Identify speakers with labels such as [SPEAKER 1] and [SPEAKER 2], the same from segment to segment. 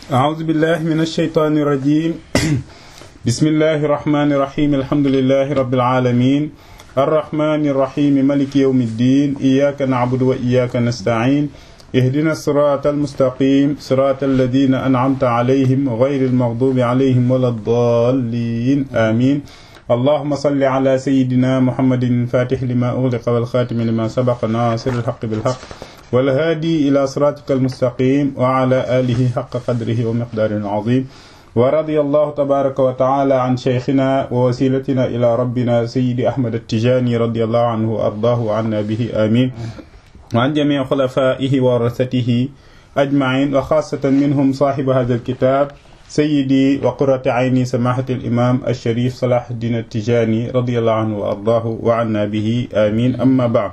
[SPEAKER 1] أعوذ بالله من الشيطان الرجيم بسم الله الرحمن الرحيم الحمد لله رب العالمين الرحمن الرحيم ملك يوم الدين إياك نعبد وإياك نستعين اهدنا الصراط المستقيم صراط الذين أنعمت عليهم غير المغضوب عليهم ولا الضالين آمين اللهم صل على سيدنا محمد الفاتح لما أغلق والخاتم لما سبق ناصر الحق بالحق والهادي إلى صراطك المستقيم وعلى آله حق قدره ومقدار عظيم ورضي الله تبارك وتعالى عن شيخنا ووسيلتنا إلى ربنا سيد أحمد التجاني رضي الله عنه وأرضاه عنا به آمين وعن جميع خلفائه ورثته أجمعين وخاصة منهم صاحب هذا الكتاب سيدي وقرة عيني سماحة الإمام الشريف صلاح الدين التجاني رضي الله عنه وأرضاه وعنا به آمين أما بعد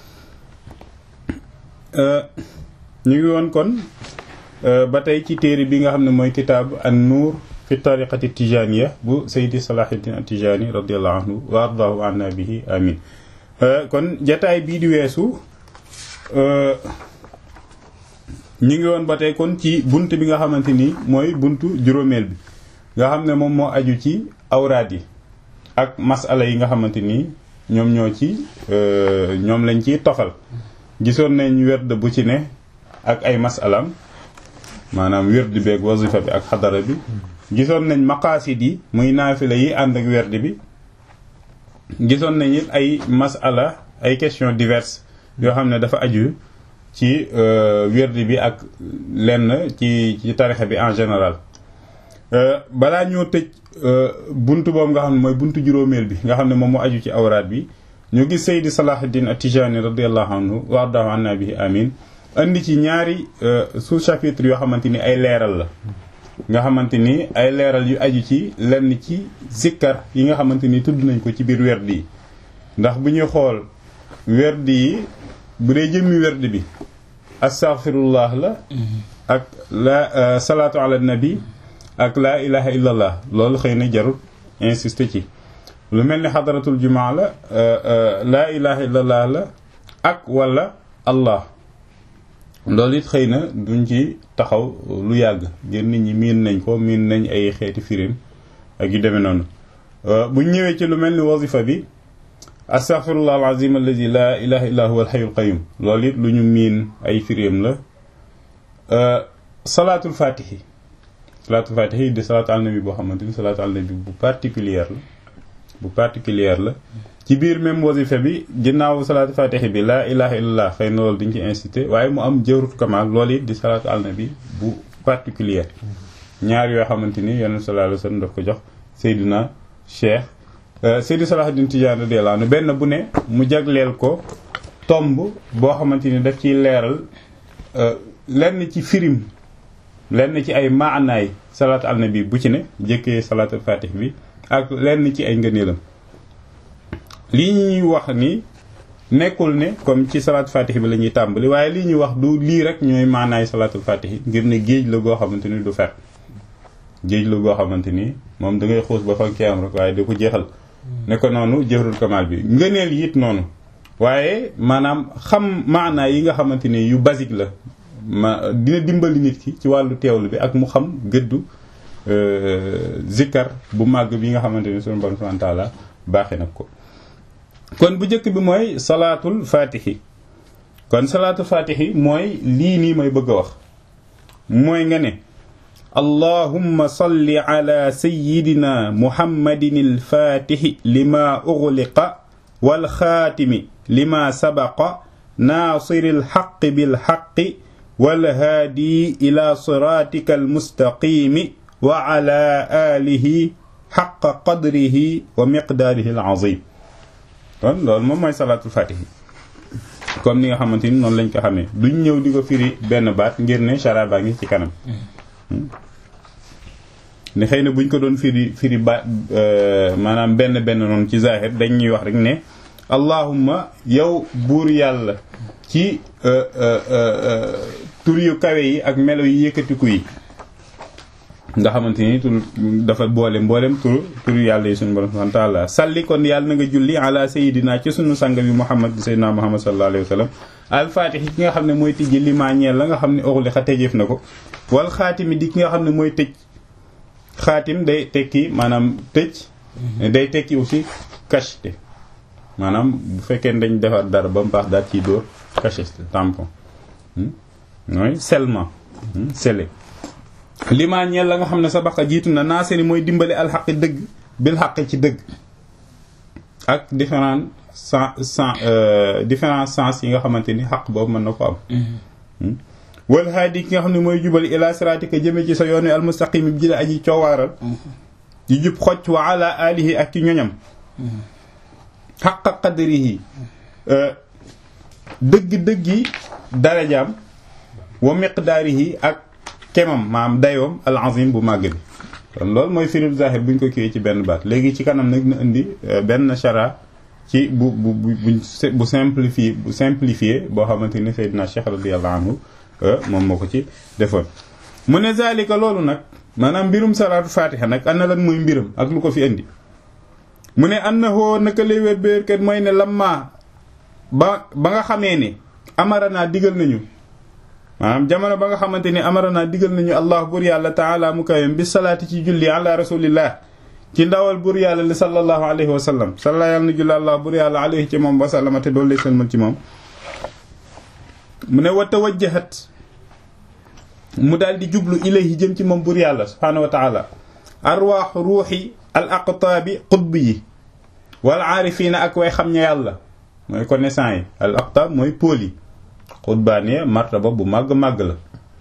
[SPEAKER 1] ñu ngi woon kon ba tey ci téere bi nga xam ne mooy kitaab an nuur fi tariqati tijaniya bu saydi salahuddin atijani radiallahu anhu wa ardahu anna bihi amin kon jataay bii di weesu ñu ngi woon ba tey kon ci bunt bi nga xamante ni mooy buntu juróomeel bi nga xam ne moom moo aju ci awraad yi ak masala yi nga xamante ni ñoom ñoo ci ñoom lañ ciy tofal gisoon nañ werd bu ci ne ak ay masalam maanaam werd beeg wazifa bi ak xadara bi gisoon nañ maqaasid yi muy naafila yi ànd ak werd bi gisoon nañ it ay masala ay questions diverses yoo xam ne dafa aju ci werd bi ak lenn ci ci tarixa bi en général balaa ñoo tëj buntu boobu nga xam ne mooy buntu juróomeel bi nga xam ne moom moo aju ci awraat bi ñu gis Seydi Salahuddin At-Tijani radiallahu anhu wa ardahu anna bihi amin andi ci ñaari sous chapitre yoo xamante ni ay leeral la nga xamante ni ay leeral yu aju ci lenn ci zikkar yi nga xamante ni tudd nañ ko ci biir werd yi ndax bu ñuy xool werd yi bu dee jëmmi werd bi astaghfirullah la ak la salaatu ala nabi ak laa ilaha illallah loolu xëy na jarul insister ci lu mel ni xadaratul jumaa la laa ilaha illallah la ak wala allah loolu it xëy na duñ ci taxaw lu yàgg ngir nit ñi miin nañ ko miin nañ ay xeeti firim ak yu demee noonu buñ ñëwee ci lu mel ni wazifa bi astaghfirullah alazim alladi laa ilaha illa huwa alxayul qayum loolu it lu ñu miin ay firim la salaatul fatihi salaatul fatihi di salaatu al nabi boo xamante ni salaatu al nabi bu particulière la bu particulière la ci biir même wasifa bi ginnaaw salaatu fatihi bi laa ilaha illallah xëy na loolu duñ ci incité waaye mu am jawrut kamal loolu it di salaatu al nabi bu particulière ñaar yoo xamante ni yonent sallallahu alayhi wasallam daf ko jox Seydina Cheikh Seydi Salahuddin Tijaan radiyallahu anhu benn bu ne mu jagleel ko tomb boo xamante ni daf ciy leeral lenn ci firim lenn ci ay maanaay salaatu al nabi bu ci ne jëkkee salaatu fatih bi ak lenn ci ay ngëneelam lii ñuy wax ni nekkul ne comme ci salaatu fatih bi la ñuy tàmbali waaye lii ñuy wax du lii rek ñooy maanaay salaatul fatih ngir ne géej la goo xamante ni du fer géej la goo xamante ni moom da ngay xuus ba fa kii am rek waaye di ko jeexal ne ko noonu jëfrul kamal bi ngëneel yi it noonu waaye maanaam xam maanaay yi nga xamante ni yu basique la ma dina dimbali nit ki ci wàllu teewlu bi ak mu xam gëddu zikkar bu màgg bi nga xamante ni sunu borom subhanahu wa taala baaxee nag ko kon bu njëkk bi mooy salaatul fatihi kon salaatul fatihi mooy lii nii may bëgg a wax mooy nga ne allahumma salli ala sayyidina muhammadin alfaatihi lima ughliqa wal xaatimi lima sabaqa naasiri alxaqi bilxaqi wal haadi ila siraatika almustaqimi wa ala alihi xaqa qadrihi wa miqdaarihi alazim kon loolu moom mooy salaatul fatihi comme ni nga xamante ni noonu lañ ko xamee duñ ñëw di ko firi benn baat ngir ne chara baa ngi ci kanam ne xëy na buñ ko doon firi firi baat maanaam benn benn noonu ci zahir dañ ñuy wax rek ne allahumma yow buur yàlla ci tur yu kawe yi ak melo yi yëkkatiku yi nga xamante ni tur dafa boole mboolem tur tur yàlla yi suñu borom subhanahu wa ta'ala salli kon yàlla na nga julli ala sayidina ci sunu sang bi muhammad di sayyidina muhammad sallallahu alayhi wa sallam alfaatixi ki nga xam ne mooy tijji li maa ñeel la nga xam ne oxli xa tëjeef na ko wal xaatimi di ki nga xam ne mooy tëj xaatim day tekki maanaam tëj day tekki aussi cacheté maanaam bu fekkee dañ defar dara ba mu baax daal ciy dóor cacheté tampon mooy scellement scellé li maa ñeel la nga xam ne sa baqa jiitu na naa seeni mooy dimbali alxaqi dëgg bil xaqi ci dëgg ak différent sens sens différent sens yi nga xamante ni xaq boobu mën na ko am wal haadi ki nga xam ne mooy jubal ila siratika jëme ci sa yoonu almustaqim bi jële aji coowaaral di jub xocc wa ala alihi ak ci ñoñam xaqa qadrihi dëgg-dëggi darajaam wa miqdaarihi ak kemam maam dayoom al azim bu màgg bi kon loolu mooy firil zahir buñ ko kiiwee ci benn baat léegi ci kanam nag na indi benn chara ci bu bu bu bu simplifié bu simplifié boo xamante ni Seydina Cheikh radiyallahu anhu moom moo ko ci defoon mu ne zalika loolu nag maanaam mbirum salaatu fatiha nag ana lan mooy mbiram ak lu ko fi indi mu ne annahu naka lay wér béerkat mooy ne lamma ba ba nga xamee ne amara naa digal nañu maanaam jamono ba nga xamante ni amara naa digal nañu allah bur yàlla taala mu kawem bi salaati ci julli ala rasulillah ci ndawal bur yàlla li sallallahu alayhi wa sallam salla yàlla na julli allah bur yàlla alayhi ci moom wasallama te doolu lay sëlmal ci moom mu ne wa tawajjahat mu daal di jublu ilayhi jëm ci moom bur yàlla subhaanahu wa taala arwaax ruuxi al aqtaabi xutb yi wal aarifiina ak way xam ña yàlla mooy connaissant yi al aqtaab mooy pôle yi xutbaane martaba bu màgg-màgg la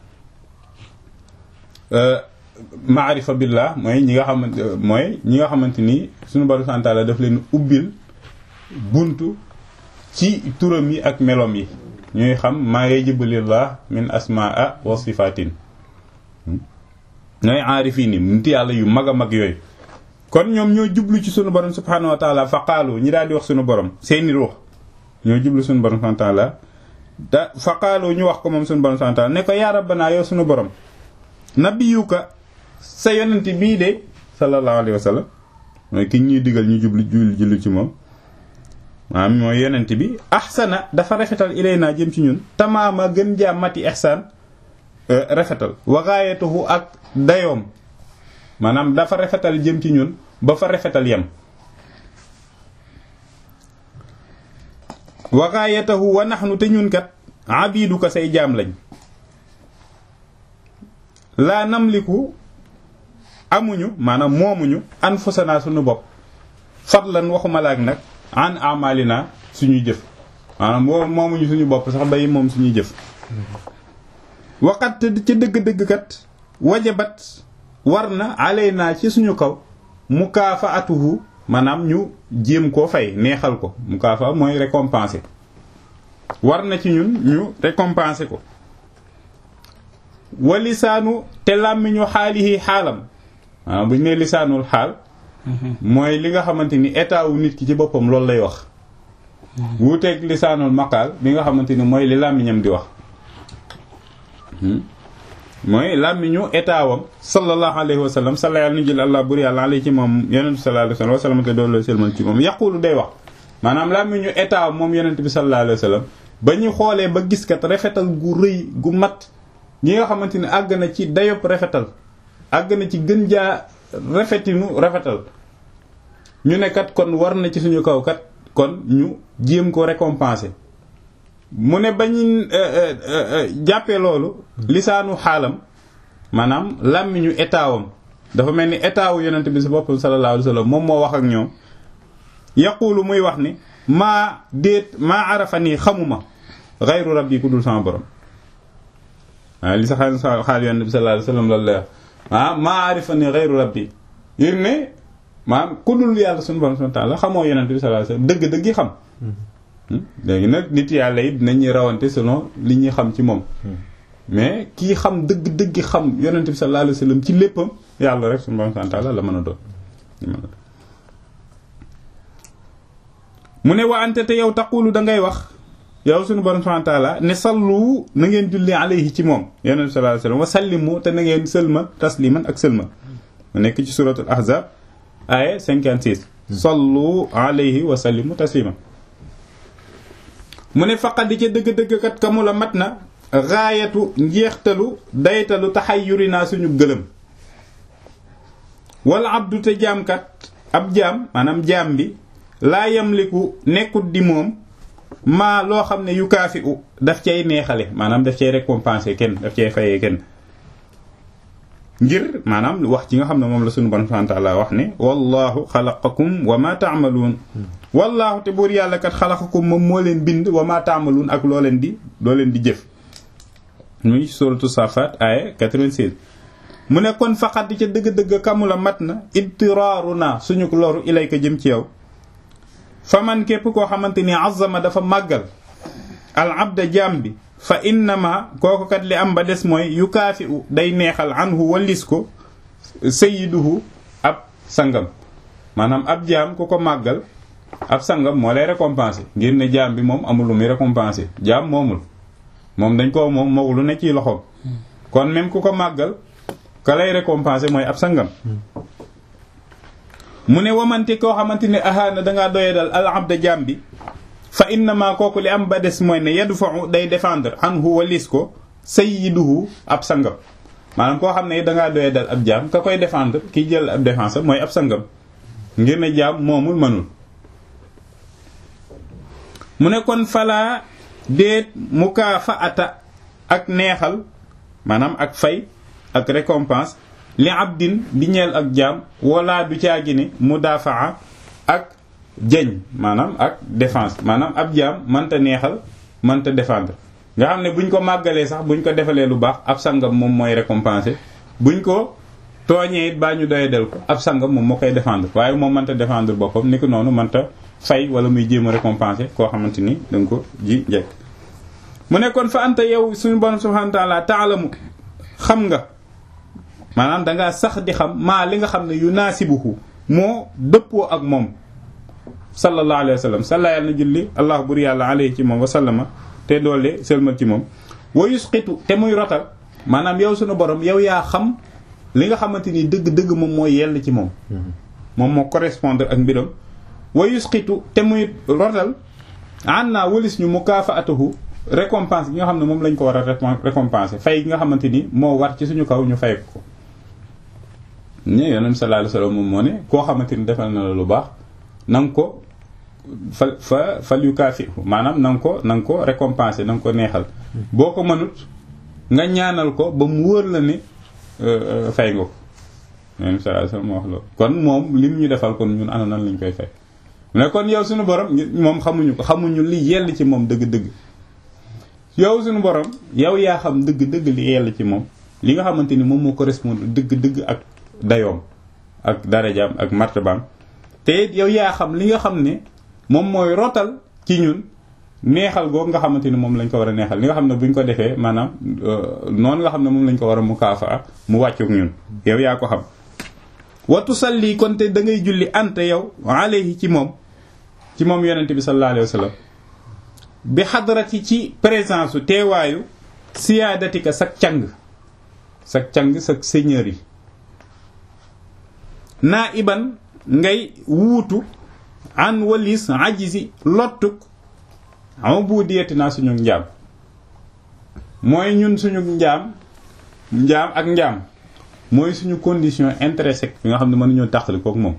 [SPEAKER 1] maarifa billah mooy ñi nga xamante mooy ñi nga xamante ni suñu borom subhaanahu wa taala daf leen ubbil buntu ci turam yi ak melom yi ñuy xam maa yajibalillah min asmaa wa sifatin ñooy aarifiin yi nit yàlla yu mag a mag yooyu kon ñoom ñoo jublu ci sunu borom subhanahu wa taala fa qaalu ñi daal di wax sunu borom seeni ruux ñoo jublu sunu borom subhanahu wa taala da fa qaalu ñu wax ko moom sunu borom subhanahu wa taala ne ko yaa rabbana yow sunu borom nabiyuka sa yonent bii de sallallahu alayhi wa sallam mooy ki ñuy digal ñu jublu jul jullu ci moom maanaam mooy yonent bi ahsana dafa rafetal ilayna jëm ci ñun tamaama gën jaa mati ihsaan rafetal wa gaayatuhu ak dayoom maanaam dafa rafetal jëm ci ñun ba fa rafetal yem wa gaayatahu wa nahnu te ñun kat abiduka say jaam lañ laa namliku amuñu maanaam moomuñu anfusana suñu bopp fadlan waxuma laak nag an amalina suñuy jëf maanaam moo moomuñu suñu bopp sax bay moom suñuy jëf waxat ca dëgg-dëgg kat wajabat war na alayna ci suñu kaw mukaafaatuhu maanaam ñu jéem koo fay neexal ko mukaafa mooy récompenser war na ci ñun ñu récompenser ko wa lisaanu te làmmiñu xaalihi xaalam maanaam bu ñu nee lisaanul xaal mooy li nga xamante ni état wu nit ki ci boppam loolu lay wax wuuteeg lisaanul maqaal bi nga xamante ni mooy li làmmiñam di wax mooy làmmiñu état wam sallallahu alayhi wa sallam salla yàlla nu jël allah bur yàlla alay ci moom yonent bi sallallahu alayhi wa sallam te doolu selmal ci moom yaqulu day wax maanaam làmmiñu état moom yonent bi sallallahu alayhi wa sallam ba ñu xoolee ba gis kat rafetal gu rëy gu mat ñi nga xamante ni àgg na ci dayob rafetal àgg na ci gën jaa rafetinu rafetal ñu ne kat kon war na ci suñu kaw kat kon ñu jéem ko récompenser mu ne bañu jàppee loolu lisaanu xaalam maanaam làmmiñu état wam dafa mel ni état wu yonent bi si boppam sallallahu alayhi wa sallam moom moo wax ak ñoom yaqulu muy wax ni maa déet maa arafa nii xamuma xayru rabbi ku dul sama borom waaw li sa xaal xaal yonent bi sallallahu alayhi wa sallam loolu lay wax ah maa arifa nii xayru rabbi yéen ne maanaam ku dul yàlla suñu borom subhanahu wa ta'ala xamoo yonent bi sallallahu alayhi wa sallam dëgg-dëgg yi xam léegi nag nit yàlla yi dinañuy rawante selon li ñuy xam ci moom mais kii xam dëgg-dëgg xam yonent bi sallallahu alayhi wa sallam ci léppam yàlla rek suñu borom subhanahu wa ta'ala la mën a doon mu ne wa ante te yow taqulu da ngay wax yow suñu borom subhanahu wa ta'ala ne sallu na ngeen julli alayhi ci moom yonent bi sallallahu alayhi wasallam wa sallimu te na ngeen sëlma tasliman ak sëlma mu nekk ci suratul ahzab aya 56 sallu alayhi wa sallimu taslima mu ne faqat di ca dëgg-dëgg kat ka mu la mat na gaayatu njeextalu daytalu taxayyuri naa suñu gëlëm wala abdu te jaamkat ab jaam maanaam jaam bi laa yamliku nekkut di moom maa loo xam ne yu kaafi u daf cay neexale maanaam daf cay récompenser kenn daf cay fayee kenn ngir maanaam wax ci nga xam ne moom la suñu borom subhanahu wa ta'ala wax ne wallahu xalaqakum wa ma ta'malun wallahu te buur yàlla kat xalaqakum moom moo leen bind wa ma ta'malun ak loo leen di loo leen di jëf muy suratu safat aya 96 mu ne kon faqat di ca dëgg-dëgg kamula mat na idtiraaru naa suñu loru ilayka jëm ci yow fa man képp koo xamante ni azama dafa màggal al abda jaam bi fa innama kooku kat li am ba des mooy yu kaafi u day neexal anhu wallis ko sayyiduhu ab sangam maanaam ab jaam ku ko màggal ab sangam moo lay récompenser ngir ne jaam bi moom amul lu muy récompenser jaam moomul moom dañ ko moom moo lu ne ci loxoom kon même ku ko màggal ka lay récompenser mooy ab sangam mu ne wamante koo xamante ne ahaana dangaa doye dal al abda jaam bi fa innama kooku li am ba des mooy ne yadfa'u day défendre anhu walis ko sayyiduhu ab sangam maanaam koo xam ne dangaa doye dal ab jaam ka koy défendre kiy jël ab défense mooy ab sangam ngir ne jaam moomul mënul mu ne kon falaa déet mukaafaata ak neexal maanaam ak fay ak récompense li abdin di ñeel ak jaam wala du caagi ne mudafaa ak jeñ maanaam ak défense maanaam ab jaam mënta neexal mënta défendre nga xam ne buñ ko màggalee sax buñ ko defalee lu baax ab sangam moom mooy récompenser buñ ko tooñee it baa ñu doye del ko ab sangam moom moo koy défendre waaye moom mënta défendre boppam ni ko noonu mënta fay wala muy jéem a récompenser koo xamante ni da nga ko ji njekk mu ne kon fa anta yow suñu borom subhanahu wa ta'ala taalamu xam nga maanaam dangaa sax di xam maa li nga xam ne yu naasibuhu moo dëppoo ak moom sallallahu alayhi wa sallam salla yàlla na julli allah bur yàlla alayhi ci moom wa sallama te doole sëlmal ci moom wa yusqitu te muy rotal maanaam yow suñu borom yow yaa xam li nga xamante ni dëgg-dëgg moom mooy yell ci moom moom moo correspondre ak mbiram wa yusqitu te muy rotal an naa walis ñu mukaafaatuhu récompense gi nga xam ne moom lañ ko war a récompenser fay gi nga xamante ni moo war ci suñu kaw ñu fay ko ne yonent sallallahu alayhi wasallam moom moo ne koo xamante ni defal na la lu baax na nga ko fa fa fal yu kaafi maanaam na nga ko na nga ko récompenser na nga ko neexal boo ko mënut nga ñaanal ko ba mu wóor la ne fay nga ko yonent sallallahu alayhi wasallam moo wax loolu kon moom lim ñu defal kon ñun ana nan lañ koy fay mais kon yow suñu borom moom xamuñu ko xamuñu li yell ci moom dëgg-dëgg yow suñu borom yow yaa xam dëgg-dëgg li yell ci moom li nga xamante ni moom moo correspondre dëgg-dëgg ak dayoom ak darajaam ak martabaam te it yow yaa xam li nga xam ne moom mooy rotal ci ñun neexal googu nga xamante ni moom lañ ko war a neexal li nga xam ne buñ ko defee maanaam noonu nga xam ne moom lañ ko war a mu kaafa mu wàccook ñun yow yaa ko xam watu salli kon te da ngay julli ante yow alayhi ci moom ci moom yonente bi sallallahu alayhi wa sallam bi xadarati ci présence su teewaayu siyaadatika sak càng sak càng sak seigneur yi naa iban ngay wuutu an walis ajisi lottuk ubudiyati naa suñu njaam mooy ñun suñu njaam njaam ak njaam mooy suñu condition intrinsèque bi nga xam ne mënuñoo tàqali kook moom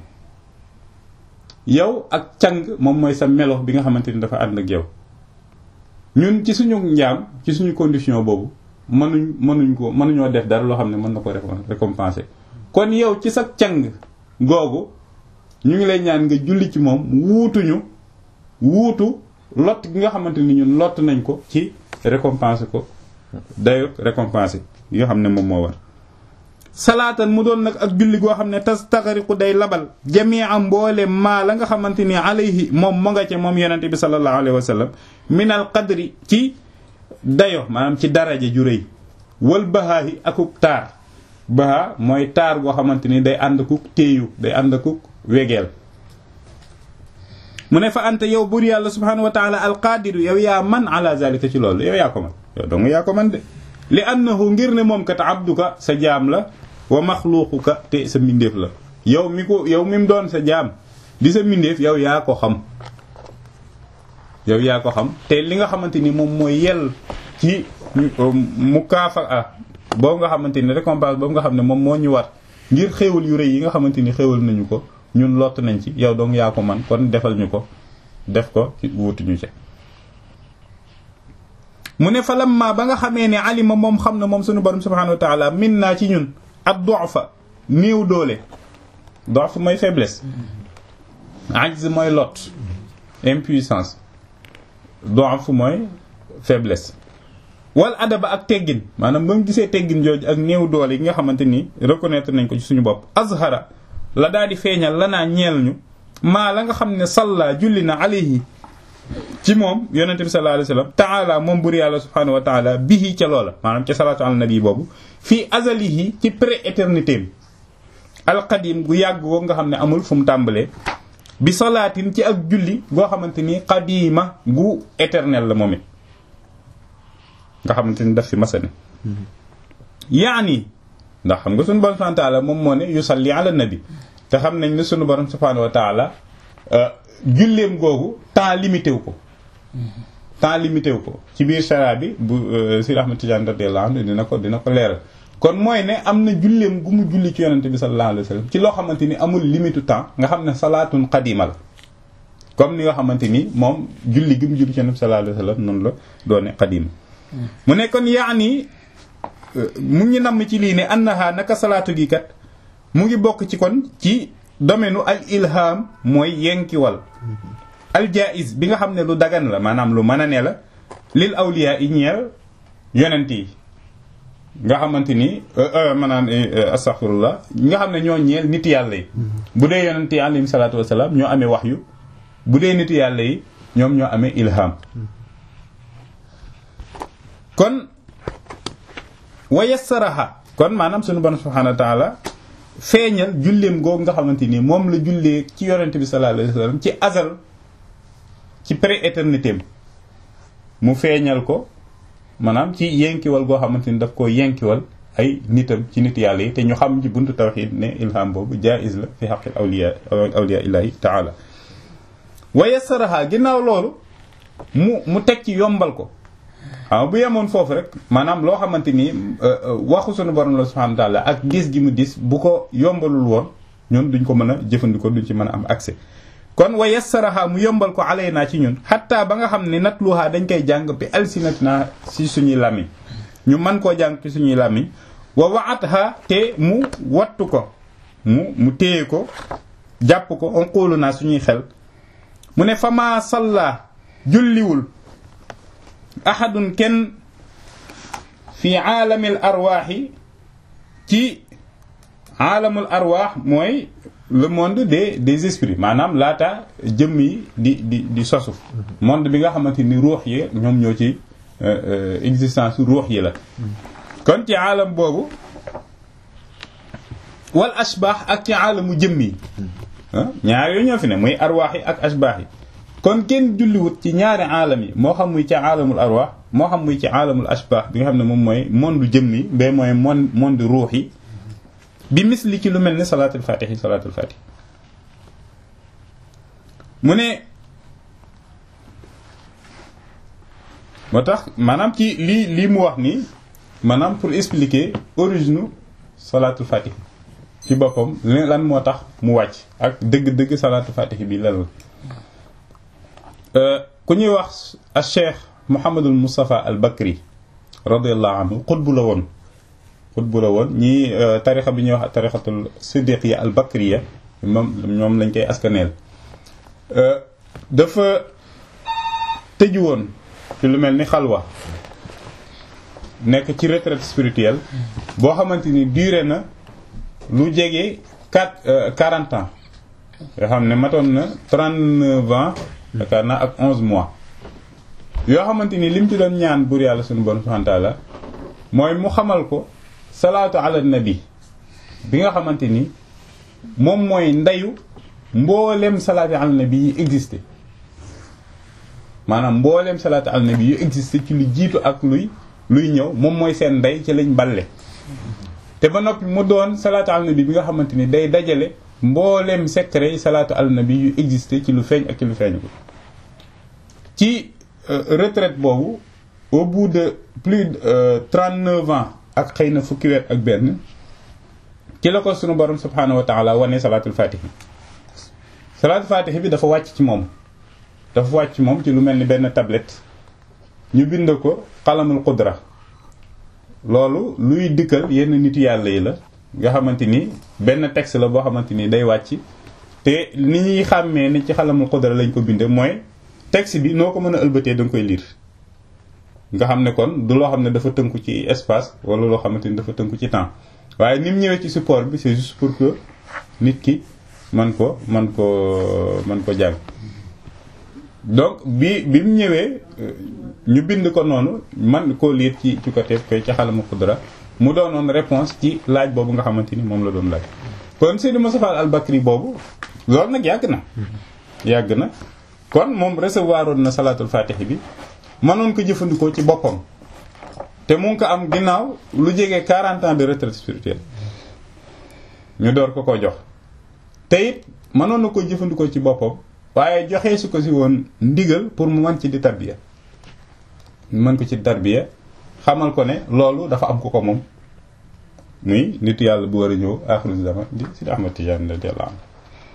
[SPEAKER 1] yow ak càng moom mooy sa melo bi nga xamante ni dafa ànd ak yow ñun ci suñu njaam ci suñu condition boobu mënuñ mënuñ ko mënuñoo def dara loo xam ne mën na ko récompenser kon yow ci sa càng googu ñu ngi lay ñaan nga julli ci moom wuutuñu wuutu lott gi nga xamante ni ñun lott nañ ko ci récompenser ko dayo récompenser yi nga xam ne moom moo war salaatan mu doon nag ak julli goo xam ne tas taxariqu day labal jamia mboole maa la nga xamante ni alayhi moom mu nga ca moom yonente bi sallallahu alayhi wa sallam min al qadri ci dayo maanaam ci daraja ju rëy wal bahaahi akuk taar baha mooy taar goo xamante ni day ànd kuk téeyu day ànd kuk wegeel mu ne fa anta yow buur yàlla subhanahu wa taala alqaadiru yow yaa man ala zalika ci loolu yow yaa ko man yow dong yaa ko man de li annahu ngir ne moom kat abduka sa jaam la wa maxluuquka te sa mbindeef la yow mi ko yow mi mu doon sa jaam di sa mbindeef yow yaa ko xam yow yaa ko xam te li nga xamante ni moom mooy yell ci mu kaafa a boobu nga xamante ni récompense boobu nga xam ne moom moo ñu war ngir xéewal yu rëy yi nga xamante ni xéewal nañu ko ñun lott nañ ci yow dong yaa ko man kon defal ñu ko def ko ci wutuñu ci mu ne fa lamma ba nga xamee ne alima moom xam na moom suñu borom subhanahu wa taala min naa ci ñun ak du'fa néew doole du'f mooy faiblesse ajz mooy lot impuissance du'f mooy faiblesse wal adaba ak teggin maanaam ba mu gisee teggin jooju ak néew doole yi nga xamante ni reconnaître nañ ko ci suñu bopp azhara la daal di feeñal la naa ñeel ñu maa la nga xam ne salla julli na alayhi ci moom yonente bi sallallahu alayhi wasallam taala moom bur yàlla subhanahu wa taala bihi ca loola maanaam ca salaatu ala nabi boobu fii azalihi ci pré-éternité alqadim gu yàgg ko nga xam ne amul fu mu tàmbalee bi salaatin ci ak julli goo xamante ni qadima gu éternel la moom it nga xamante ni daf fi masane yaani ndax xam nga sunu borom subhanahu wa taala moom moo ne yusalli ala nabi te xam nañ ne sunu borom subhanahu wa taala julleem googu temps limité wu ko temps limité wu ko ci biir sharia bi bu Sidi Ahmad Tidiane radiyallahu anhu dina ko dina ko leeral kon mooy ne am na julleem gu mu julli ci yonente bi sallallahu alayhi wa sallam ci loo xamante ni amul limitu temps nga xam ne salaatun qadima la comme ni nga xamante ni moom julli gi mu julli ci yonente bi sallallahu alayhi wa sallam noonu la doone qadima mu ne kon yaani mu ngi namm ci lii ne annaha naka salaatu gi kat mu ngi bokk ci kon ci domaine al ilham mooy yenkiwal al jaiz bi nga xam ne lu dagan la maanaam lu mën a ne la lil awliya yi ñeel yonent yi nga xamante ni maanaam astaghfirullah nga xam ne ñoo ñeel nit yàlla yi bu dee yonent yi alayhim salaatu wasalaam ñoo amee waxyu bu dee nit yàlla yi ñoom ñoo amee ilham kon wa yassaraha kon maanaam sunu borom subhanahu wa ta'ala feeñal julleem googu nga xamante ni moom la jullee ci yonente bi sallallahu alayhi wasallam ci azal ci pré-éternité mu feeñal ko maanaam ci yenkiwal goo xamante ni daf ko yenkiwal ay nitam ci nit yàlla yi te ñu xam ci buntu tawhid ne ilham boobu jaiz la fi haqqil awliya awliya illahi ta'ala wa yassaraha ginnaaw loolu mu mu teg ci yombal ko waaw bu yemoon foofu rek maanaam loo xamante ni waxu sunu borom la subhanahu wa ta'ala ak dis gi mu dis bu ko yombalul woon ñun duñ ko mën a jëfandikoo duñ ci mën a am accès kon wa yassaraha mu yombal ko alaynaa ci ñun xatta ba nga xam ne natluha dañ koy jàng bi alsinatina si suñuy làmmiñ ñu mën koo jàng ci suñuy làmmiñ wa waatha te mu wattu ko mu mu téye ko jàpp ko on xoolu naa suñuy xel mu ne fama salla julliwul ahadun kenn fi aalamil arwaaxi ci aalamul arwaax mooy le monde des des esprits maanaam laata jëmm yi di di di sosu monde bi nga xamante ni ruux yi ñoom ñoo ci existence ruux yi la kon ci aalam boobu wal ashbaax ak ci aalamu jëmm yi ñaar yooyu ñoo fi ne muy arwaax yi ak ashbaax yi kon kenn julliwut ci ñaari aalam yi moo xam muy ci aalamul arwaax moo xam muy ci aalamul ashbaax bi nga xam ne moom mooy monde jëmm yi ba mooy monde monde ruux yi bi misli ci lu mel ni salaatul fatih salaatul fatih mu ne moo tax maanaam ci lii lii mu wax nii maanaam pour expliquer origine salaatul fatih ci boppam lan moo tax mu wàcc ak dëgg-dëgg salaatul fatih bi lan la ku ñuy wax a cheikh Mouhamadul Moustapha al Bakri radiallahu anhu xutbu la woon xutbu la woon ñii tarixa bi ñuy wax tarixatul siddiqiya al bakriya moom ñoom lañ koy askaneel dafa tëju woon ci lu mel ni xalwa nekk ci retraite spirituelle boo xamante ni duré na lu jege quatre quarante ans yoo xam ne matoon na trente-neuf ans yaakaar naa ak onze mois yoo xamante ni lim ci doon ñaan buur yàlla suñu bon subhanahu wa ta'ala mooy mu xamal ko salaatu ala nabi bi nga xamante ni moom mooy ndeyu mboolem salaatu ala nabi yi existé maanaam mbooleem salaatu al nabi yu existé ci lu jiitu ak luy luy ñëw moom mooy seen ndey ci lañ balle te ba noppi mu doon salaatu al nabi bi nga xamante ni day dajale mbooleem secret yi salaatu al nabi yu existé ci lu feeñ ak ci lu feeñ ko ci retraite boobu au bout de plus de 39 ans ak xëy na fukki weer ak benn ci la ko sunu borom subhaanahu wa taala wane salaatul fatihi salaatul fatihi bi dafa wàcc ci moom dafa wàcc ci moom ci lu mel ni benn tablette ñu bind ko xalamul qudra loolu luy dikkal yenn nit yàlla yi la nga xamante ni benn texte la boo xamante ni day wàcc te ni ñuy xàmmee ni ci xalamul qudra lañ ko binde mooy texte bi noo ko mën a ëlbatee da nga koy lire nga xam ne kon du loo xam ne dafa tënku ci espace wala loo xamante ni dafa tënku ci temps waaye ni mu ñëwee ci support bi c'est juste pour que nit ki man ko man ko man ko jàng donc bi bi mu ñëwee ñu bind ko noonu man koo liir ci ci côté koy ci xalamu qudra mu doonoon réponse ci laaj boobu nga xamante ni moom la doon laaj kon Seydi Moustapha Al Bakri boobu loolu nag yàgg na yàgg na kon moom recevoir oon na salaatul fatihi bi mënoon ko jëfandikoo ci boppam te mu ngi ko am ginnaaw lu jege 40 ans de retraite spirituelle ñu door ko ko jox te it mënoon na ko jëfandikoo ci boppam waaye joxee su ko si woon ndigal pour mu mën ci di tarbiya mën ko ci tarbiya xamal ko ne loolu dafa am ko ko moom muy nitu yàlla bu war a ñëw axiru zaman di Sidi Ahmad Tijaan radiyallahu anhu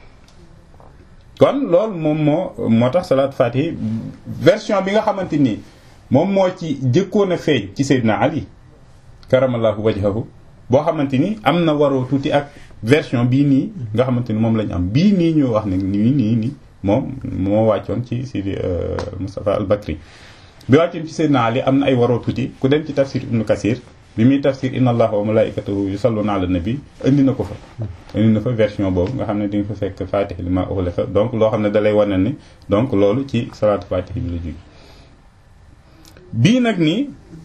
[SPEAKER 1] kon loolu moom moo moo tax salaat fatihi version bi nga xamante nii moom moo ci jëkkoon a feeñ ci Seydina Ali karamallahu wajhahu boo xamante ni am na waroo tuuti ak version bii nii nga xamante ni moom lañu am bii nii ñu wax ne nii nii nii moom moo wàccoon ci Sidi Moustapha al Bakri bi wàccoon ci Seydina Ali am na ay waroo tuuti ku dem ci tafsir Ibnu Kasir bi muy tafsir inna allaha wa malaikatahu yusalluna ala nabi indi na ko fa indi na fa version boobu nga xam ne di nga fa fekk fatih li ma uxliqa donc loo xam ne dalay wane ni donc loolu ci salaatu fatih bi la jóge bii nag nii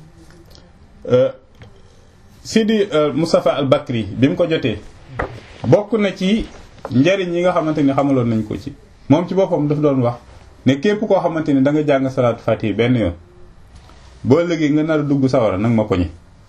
[SPEAKER 1] Sidi Moustapha al Bakri bi mu ko jotee bokk na ci njariñ yi nga xamante ni xamaloon nañ ko ci moom ci boppam daf doon wax ne képp koo xamante ni da nga jàng salaatu fatih benn yoon boo ëllëgee nga nar a dugg sawara nag ma poñe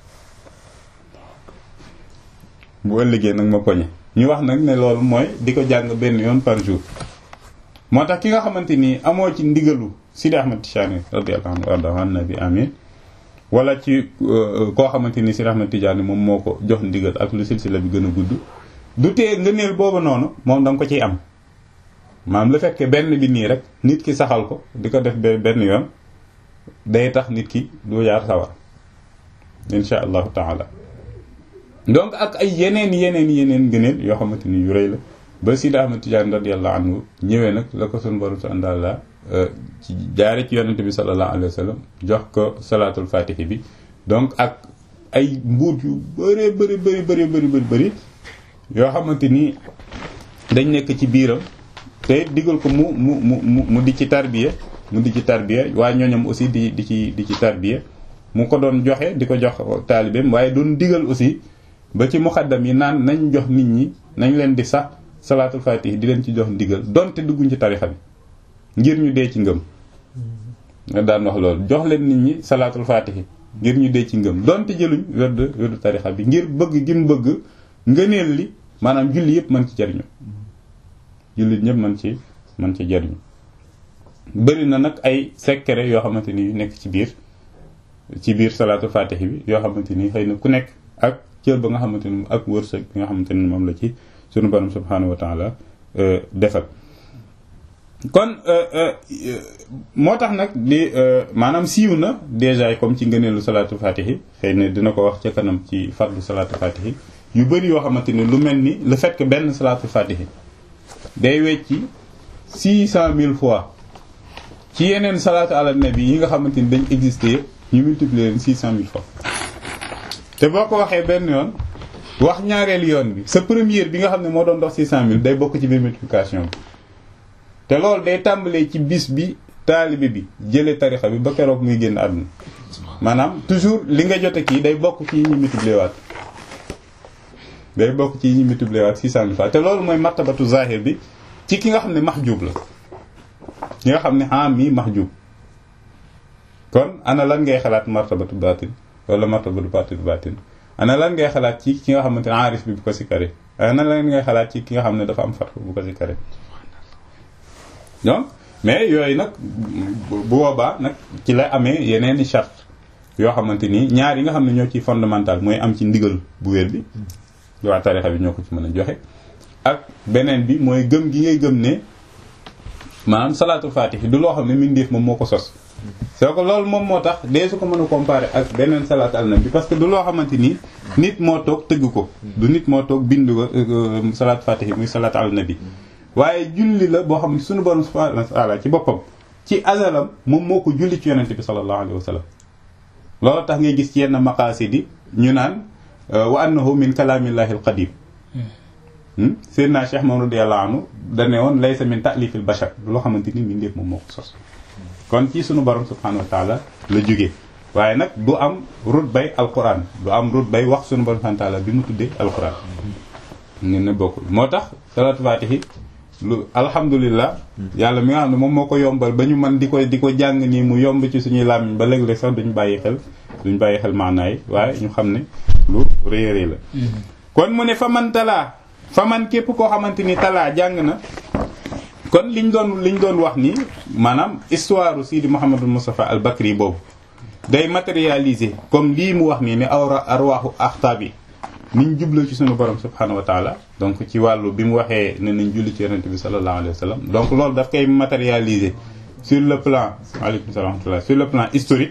[SPEAKER 1] bu ëllëgee nag ma poñe ñu wax nag ne loolu mooy di ko jàng benn yoon par jour moo tax ki nga xamante ni amoo ci ndigalu Sidi Ahmad Tijani radiyallahu anhu warda an nabi amin wala ci koo xamante ni Sidi Ahmad Tijani moom moo ko jox ndigal ak lu silsila bi gën a gudd du tee ngëneel boobu noonu moom da nga ko ciy am maanaam lu fekkee benn bi nii rek nit ki saxal ko di ko def benn yoon day tax nit ki du yaar sawar insha allahu taala donc ak ay yeneen yeneen yeneen ngëneel yoo xamante ni yu rëy la ba Sidi Ahmad Tijaan radiyallahu anhu ñëwee nag la ko sunu borom subhaanahu wa taala ci jaare ci yonente bi sallallahu alayhi wa sallam jox ko salaatul fatihi bi donc ak ay mbuut yu bëree bëri bëri bëri bëri bëri bëri yoo xamante ni dañ nekk ci biiram te digal ko mu mu mu mu di ci tarbiya mu di ci tarbiya waaye ñooñam aussi di di ci di ci tarbiya mu ko doon joxe di ko jox taalibeem waaye doon digal aussi ba ci muxaddam yi naan nañ jox nit ñi nañ leen di sax salaatul fatih di leen ci jox ndigal donte dugguñ ci tarixa bi ngir ñu dee ci ngëm nga daan wax loolu jox leen nit ñi salaatul fatih ngir ñu dee ci ngëm donte jëluñ wérdu wérdu tarixa bi ngir bëgg gi mu bëgg ngëneel li maanaam julli yëpp mën ci jariñu jullit ñëpp mën ci mën ci jariñu bëri na nag ay secret yoo xamante ni nekk ci biir ci biir salaatul fatih bi yoo xamante ni xëy na ku nekk ak cër ba nga xamante ni ak wërsëg bi nga xamante ni moom la ci sunu borom subhanahu wa taala defal kon moo tax nag di maanaam siiw na déjà comme ci ngëneelu salaatu fatihi xëy na dina ko wax ca kanam ci fadlu salaatu fatihi yu bëri yoo xamante ni lu mel ni le fait que benn salaatu fatihi day wecci six cent mille fois ci yeneen salaatu ala nabi yi nga xamante ni dañ existé yëpp ñu multiplier leen six cent mille fois te boo ko waxee benn yoon wax ñaareelu yoon bi sa première bi nga xam ne moo doon dox six cent mille day bokk ci biir multiplication bi te loolu day tàmbalee ci bis bi taalibe bi jëlee tarixa bi ba keroog muy génn àdduna maanaam toujours li nga jote kii day bokk ci yi ñu multiplier waat day bokk ci yi ñu multiplier waat six cent mille fois te loolu mooy martabatu zahir bi ci ki nga xam ne mahjub la ki nga xam ne am mii mahjub kon ana lan ngay xalaat martabatu baatin wala martabatu baatin baatin ana lan ngay xalaat ci ki nga xamante ne aarif bi bu ko sikkare ana lan ngay xalaat ci ki nga xam ne dafa am fatxu bu ko sikkare donc mais yooyu nag bu boobaa nag ci la amee yeneen i charte yoo xamante ni ñaar yi nga xam ne ñoo ci fondamental mooy am ci ndigal bu wér bi waa tarixa bi ñoo ko ci mën a joxe ak beneen bi mooy gëm gi ngay gëm ne maanaam salaatul faatihi du loo xam ne mindeef moom moo ko sos soo ko loolu moom moo tax dee su ko mën a comparer ak beneen salaat al nabi parce que du loo xamante ni nit moo toog tëgg ko du nit moo toog bind ko salaat faatihi muy salaat al nabi waaye julli la boo xam ne suñu borom subhanahu wa taala ci boppam ci azalam moom moo ko julli ci yonente bi sallallahu alayhi wa sallam loolu tax ngay gis ci yenn maqaasidi ñu naan wa annahu min kalaamillahi alqadim Seydina Cheikh Mamadou radiyallahu anhu dane woon laysa min ta'lifil bashar loo xamante ni mbindeef moom moo ko sos kon ci sunu borom subhanahu wa taala la jógee waaye nag du am rut bay alquran du am rut bay wax sunu borom subhanahu wa taala bi mu tuddee alquran ngeen ne bokkul moo tax salaatu faatihi lu alhamdulilah yàlla mi nga xam ne moom moo ko yombal ba ñu mën di ko di ko jàng nii mu yomb ci suñuy làmmiñ ba léeg-léeg sax duñ bàyyi xel duñ bàyyi xel maanaay waaye ñu xam ne lu rëy rëy la kon mu ne fa man talaa fa man képp koo xamante ni talaa jàng na kon liñ doon liñ doon wax ni maanaam histoire Sidi Mouhamadou Moustapha al Bakri boobu day matérialiser comme lii mu wax nii ne awra arwaaxu axtaab yi niñ jubloo ci sunu borom subhanahu wa taala donc ci wàllu bi mu waxee ne nañ julli ci yonente bi sallallahu alayhi wa sallam donc loolu daf koy matérialiser sur le plan aleykum salaam wa sur le plan historique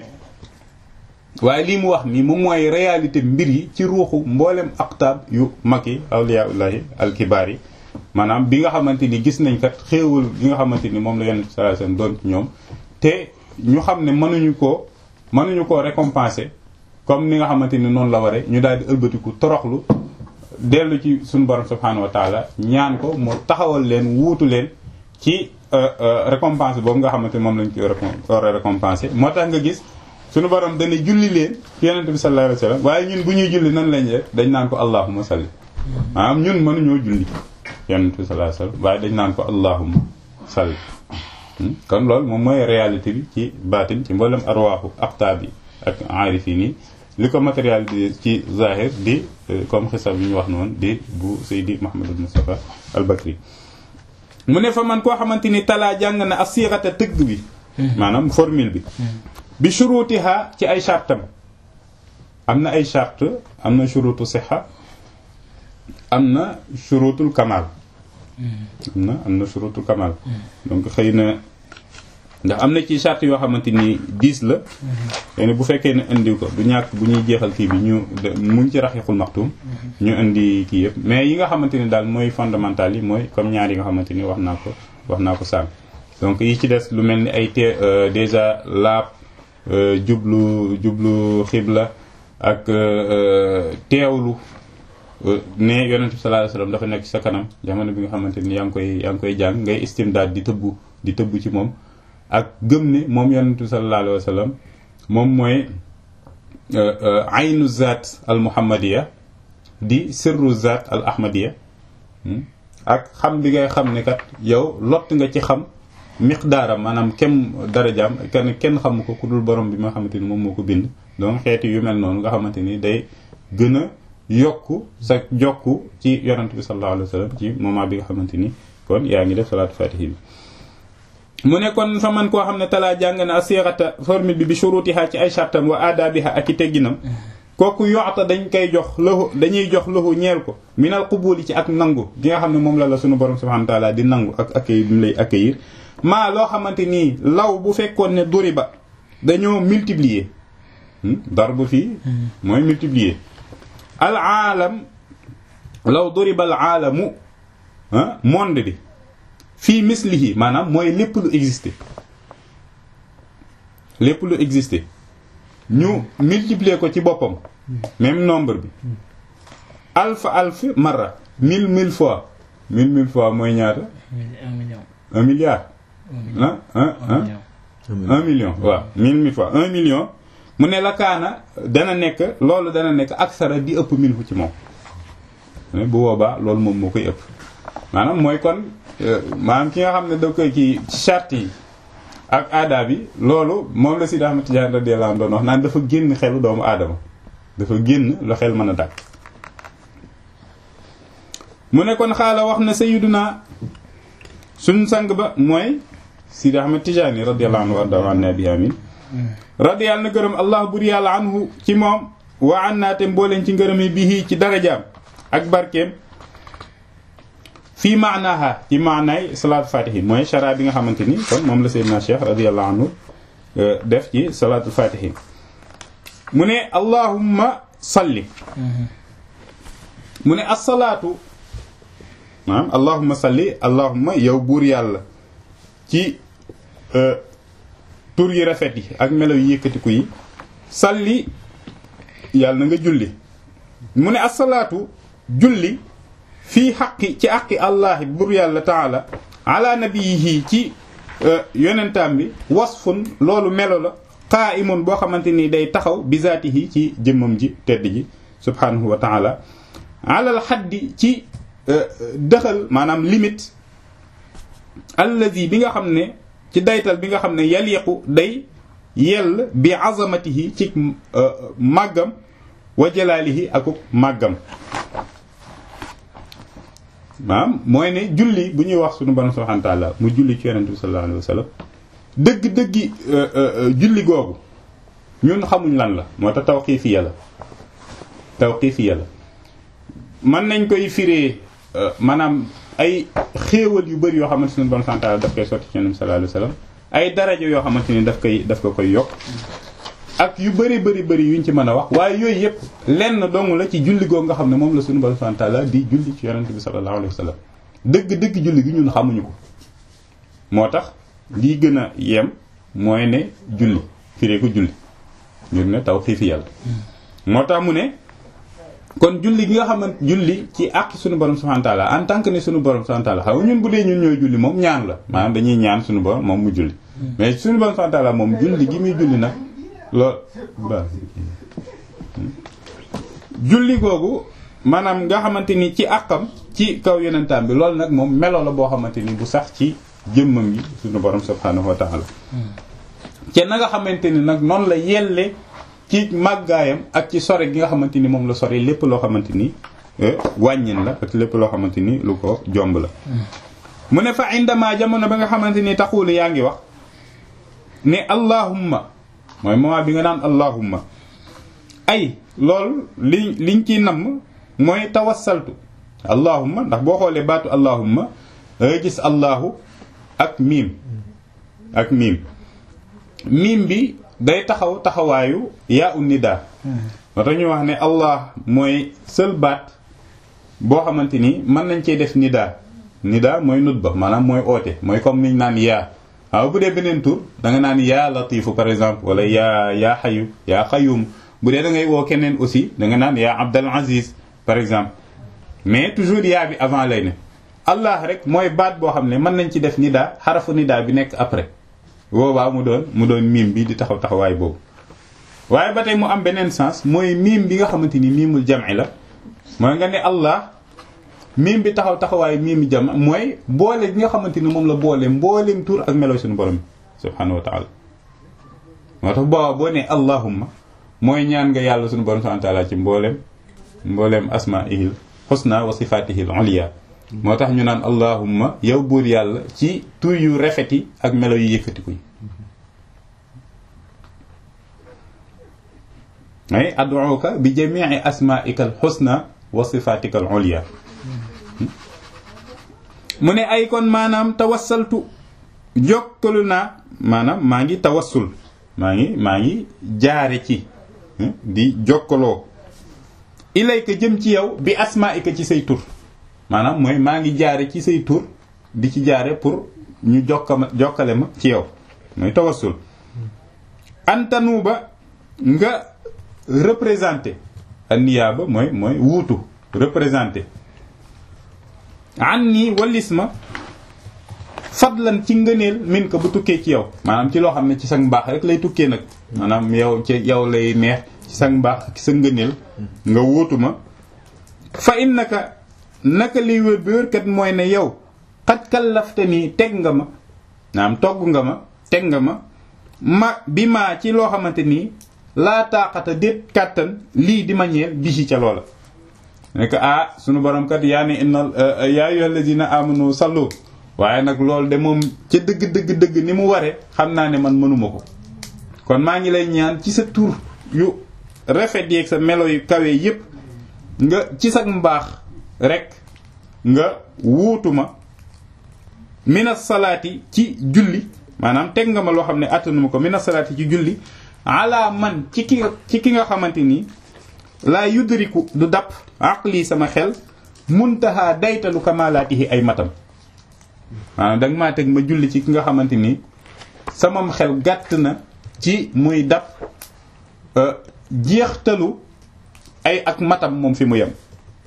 [SPEAKER 1] waaye lii mu wax nii moom mooy réalité mbir yi ci ruuxu mboolem aqtaab yu mag yi awliyaullahi alkibaar yi maanaam bi nga xamante ni gis nañ kat xéewal gi nga xamante ni moom la yonent sallallahu alayhi wasallam doon ci ñoom te ñu xam ne mënuñu koo mënuñu koo récompenser comme ni nga xamante ni noonu la waree ñu daal di ëlbatiku toroxlu dellu ci suñu borom subhanahu wa taala ñaan ko mu taxawal leen wuutu leen ci récompense boobu nga xamante ni moom lañ ko war a récompenser moo tax nga gis suñu borom dana julli leen ci yonent bi sallallahu alayhi wasallam waaye ñun bu ñuy julli nan lañ def dañ naan ko allahumma salli maanaam ñun mënuñoo julli yonent bi sallallahu alayhi wasallam waaye dañ naan ko allahumma salli kon loolu moom mooy réalité bi ci baatin ci mboolem arwaaxu aqtaab yi ak aarifin yi li ko matérialisé ci zahir di comme xisab bi ñu wax noonu di bu Seydi Mouhamadul Moustapha al Bakri mu ne fa man koo xamante ni talaa jàng na asirata tëgg bi maanaam formule bi bi shurutiha ci ay chartam am na ay charte am na shurutu siha am na shurutul kamal am na am na shurutul kamal donc xëy na ndax am na ci charte yoo xamante ni dix la xëy na bu fekkee ne indi ko du ñàkk bu ñuy jeexal kii bi ñu muñ ci raxiqul maxtum ñu indi kii yëpp mais yi nga xamante ni daal mooy fondamental yi mooy comme ñaar yi nga xamante ni wax naa ko wax naa ko sànq donc yi ci des lu mel ni ay te déjà laab jublu jublu xibla ak teewlu ne yonent bi sallallahu alayhi wasallam dafa nekk ci sa kanam jamono bi nga xamante ni yaa ngi koy yaa ngi koy jàng ngay istimdaad di tëbbu di tëbbu ci moom ak gëm ne moom yonent bi sallallahu alayhi wasallam moom mooy aynu zaat al muhammadiya di sirru zaat al ahmadiya ak xam bi ngay xam ne kat yow lott nga ci xam miqdaaram maanaam kem darajaam kenn kenn xamu ko ku dul borom bi nga xamante ni moom moo ko bind donc xeeti yu mel noonu nga xamante ni day gën a yokku sa jokku ci yonent bi sallallahu alayhi wa sallam ci moment bi nga xamante ni kon yaa ngi def salaatu fatihi bi mu ne kon fa man koo xam ne talaa jàng na asirata formule bi bi shurutiha ci ay shartam wa adabiha ak i tegginam kooku yoxta dañ koy jox lahu dañuy jox lahu ñeel ko minal qubuli ci ak nangu gi nga xam ne moom la la sunu borom subhanahu wa taala di nangu ak accueil bi mu lay accueillir maa loo xamante nii law bu fekkoon ne duri ba dañoo multiplier darbu fii mooy multiplier al aalam law duriba al aalamu monde bi fii mislihi maanaam mooy lépp lu existé lépp lu existé ñu multiplier ko ci boppam même nombre bi alf alf marra mille mille fois mille mille fois mooy ñaata un milliard ah un un million waaw mille mille fois un million mu ne la kaana dana nekk loolu dana nekk aksara di ëpp minhu ci moom bu boobaa loolu moom moo koy ëpp maanaam mooy kon maanaam ki nga xam ne da koy ci charte yi ak aada bi loolu moom la Sidi Ahmad Tidiane radiyallahu anhu doon wax naan dafa génn xelu doomu aadama dafa génn la xel mën a dàkk mu ne kon xaala wax na sayyiduna suñ sang ba mooy Sidi Ahmad Tidiane radiyallahu anhu warda an nabi amin radiyallahu na gërëm allah bur yàlla anhu ci moom wa an naate mbooleen ci ngërëmi bihi ci darajaam ak barkeem fii maanaaha ci maanaay salaatu fatihi mooy chara bi nga xamante ni kon moom la Seydina Cheikh radiyallahu anhu def ci salaatu fatihi mu ne allahumma salli mu ne asalaatu maanaam allahumma salli allahumma yow buur yàlla ci tur yi rafet yi ak melo yu yëkkatiku yi salli yàlla na nga julli mu ne asalaatu julli fii xaqi ci aqi allahi buur yàlla taala ala nabiyihi ci yonentaam bi wasfun loolu melo la qaa'imun boo xamante ni day taxaw bizaatihi ci jëmmam ji tedd ji subhanahu wa taala alal xaddi ci dëxal maanaam limite allazi bi nga xam ne ci daytal bi nga xam ne yaliqu day yell bi azamatihi ci màggam wa jalaalihi akuk màggam maanaam mooy ne julli bu ñuy wax sunu borom subhanahu wa ta'ala mu julli ci yonent bi sallallahu alayhi wa sallam dëgg-dëggi julli googu ñun xamuñ lan la moo tax tawqifiya la tawqifiya la mën nañ koy firee maanaam ay xéewal yu bëri yoo xamante sunu borom subhanahu wa ta'ala daf koy sotti ci yonent bi sallallahu alayhi wa sallam ay daraja yoo xamante ni daf koy daf ko koy yokk ak yu bëri bëri bëri yuñ ci mën a wax waaye yooyu yëpp lenn dong la ci julli googu nga xam ne moom la sunu borom subhanahu wa ta'ala di julli ci yonent bi sallallahu alayhi wa sallam dëgg dëgg julli gi ñun xamuñu ko moo tax lii gën a yem mooy ne julli firee ko julli ngir ne taw xiifi yàlla moo tax mu ne kon julli gi nga xamante julli ci àq sunu borom subhanahu wa ta'ala en tant que ne sunu borom subhanahu wa ta'ala xam ñun bu dee ñun ñooy julli moom ñaan la maanaam dañuy ñaan sunu borom moom mu julli mais sunu borom subhanahu wa ta'ala moom julli gi muy julli nag lool ba julli googu maanaam nga xamante ni ci àqam ci kaw yonentam bi loolu nag moom melo la boo xamante ni bu sax ci jëmmam yi sunu borom subhanahu wa ta'ala te na nga xamante ni nag noonu la yelle ci màggaayam ak ci sore gi nga xamante ni moom la sore lépp loo xamante ni wàññin la ak lépp loo xamante ni lu ko jomb la mu ne fa indama jamono ba nga xamante ni taxul yaa ngi wax ne allahumma mooy moment bi nga naan allahumma ay loolu li liñ ciy namm mooy tawassaltu allahumma ndax boo xoolee baatu allahumma dangay gis allahu ak miim ak miim miim bi day taxaw taxawaayu yaa un nida moo tax ñu wax ne allah mooy seul baat boo xamante ni mën nañ cee def nida nida mooy nutba maanaam mooy oote mooy comme niñ naan yaa waaw bu dee beneen tur da nga naan yaa latifu par exemple wala yaa yaa xayu yaa xayum bu dee da ngay woo keneen aussi da nga naan yaa abdal aziz par exemple mais toujours yaa bi avant lay ne allah rek mooy baat boo xam ne mën nañ ci def nida xarafu nida bi nekk après boobaa mu doon mu doon miim bi di taxaw taxawaay boobu waaye ba tey mu am beneen sens mooy miim bi nga xamante ni miimul jam'i la mooy nga ne allah miim bi taxaw taxawaay miim jam mooy boole bi nga xamante ni moom la boole mbooleem tur ak melo suñu borom subhanahu wa ta'ala moo tax booba boo ne allahumma mooy ñaan nga yàlla suñu borom subhanahu wa ta'ala ci mbooleem mbooleem asma'ihil husna wa sifatihil ulya moo tax ñu naan allahumma yow buur yàlla ci tur yu rafet yi ak melo yu yëkkatiku yi ay ad'uka bi jami'i asma'ika al husna wa sifatika al ulya mu ne ay kon maanaam tawassaltu jokkalu naa maanaam maa ngi tawassul maa ngi maa ngi jaare ci di jokkaloo ilayka jëm ci yow bi asma'ika ci say tur maanaam mooy maa ngi jaare ci say tur di ci jaare pour ñu jokkama jokkale ma ci yow mooy tawassul antanu ba nga représenté anniyaaba mooy mooy wuutu représenté an nii wallis ma fadlan ci ngëneel min ko bu tukkee ci yow maanaam ci loo xam ne ci sa mbaax rek lay tukkee nag maanaam yow ci yow lay neex ci sa mbaax ak sa ngëneel nga wuutu ma fa innaka naka liy wér bi wér kat mooy ne yow xat kallafte nii teg nga ma naam togg nga ma teg nga ma ma bi maa ci loo xamante nii laa taaxata déet kàttan lii di ma ñeel bisi ca loola nekk ah sunu borom kat yaa ne inna yaa ayyuhal ladina amanu sallu waaye nag loolu de moom ca dëgg dëgg dëgg ni mu waree xam naa ne man mënuma ko kon maa ngi lay ñaan ci sa tur yu rafet yeeg sa melo yu kawe yépp nga ci sa mbaax rek nga wuutu ma mina salaati ci julli maanaam teg nga ma loo xam ne attanuma ko mina salaati ci julli ala man ci ki ci ki nga xamante ni laa yudriku du dàpp aqli sama xel muntaha daytalu kamalaatihi ay matam maanaam danga maa teg ma julli ci ki nga xamante ni samam xel gàtt na ci muy dàpp jeextalu ay ak matam moom fi mu yem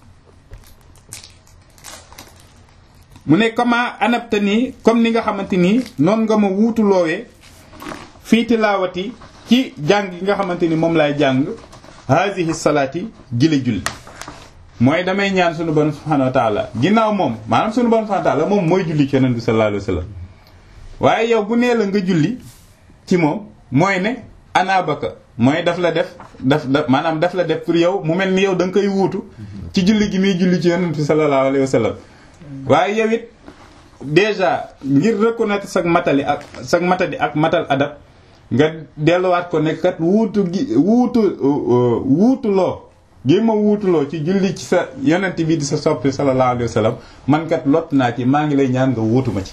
[SPEAKER 1] mu ne comment anabta nii comme ni nga xamante nii noonu nga ma wuutu loowee fii tilaawati ci jàng yi nga xamante ni moom laay jàng haadihi salaati gile julli mooy damay ñaan sunu borom subhanahu wa taala ginnaaw moom maanaam sunu borom subhanahu wa taala moom mooy julli ci yonent bi sallallahu alayhi wa sallam waaye yow bu nee la nga julli ci moom mooy ne anabaka mooy daf la def daf daf maanaam daf la def pour yow mu mel ni yow da nga koy wuutu ci julli gi muy julli ci yonent bi sallallahu alayhi wa sallam waaye yow it déjà ngir reconnaître sag matali ak sag matadi ak matal adab nga delluwaat ko nekkat wuutu gi wuutu wuutu loo gi ma wuutuloo ci julli ci sa yonent bi di sa soppi sallallahu alayhi wa sallam man kat lott naa ci maa ngi lay ñaan nga wuutu ma ci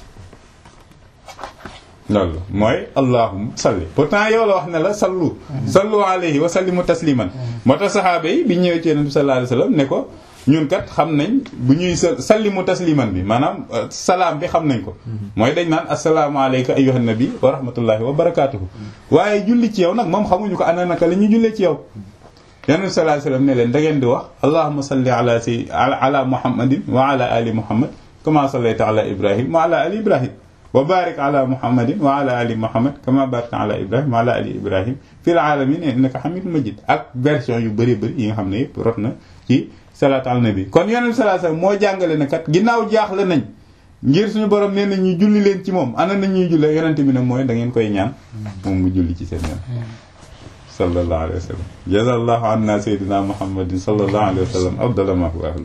[SPEAKER 1] loolu mooy allahumma salli pourtant yow la wax ne la sallu sallu alayhi wa sallimu tasliman moo tax saxaaba yi bi ñëwee ci yonent bi sallallahu alayhi wa sallam ne ko ñun kat xam nañ bu ñuy sa sallimu tasliman bi maanaam salaam bi xam nañ ko mooy dañ naan assalaamu alayka ayyuhan nabi wa rahmatullahi wa barakatuhu waaye julli ci yow nag moom xamuñu ko ana naka la ñuy jullee ci yow yonent bi sallallahu alayhi wa sallam ne leen da ngeen di wax allahumma salli ala si ala muhammadin wa ala ali muhammad kama sallayta ala ibrahim wa ala ali ibrahim wa barik ala muhammadin wa ala ali muhammad kama barakta ala ibrahim wa ala ali ibrahim fil alamin innaka hamidul majid ak version yu bëri bëri yi nga xam ne yëpp rot na ci salaatu ala nabi kon yonent bi sallallahu alayhi wasallam moo jàngale ne kat ginnaaw jaaxle nañ ngir suñu borom nee na ñu julli leen ci moom ana nañ ñuy julle yonent bi nag mooy da ngeen koy ñaan moom mu julli ci seen yoon sallallahu alayhi wa sallam jazallahu anna sayyidina muhammadin sallallahu alayhi wa sallam afdala ma huwa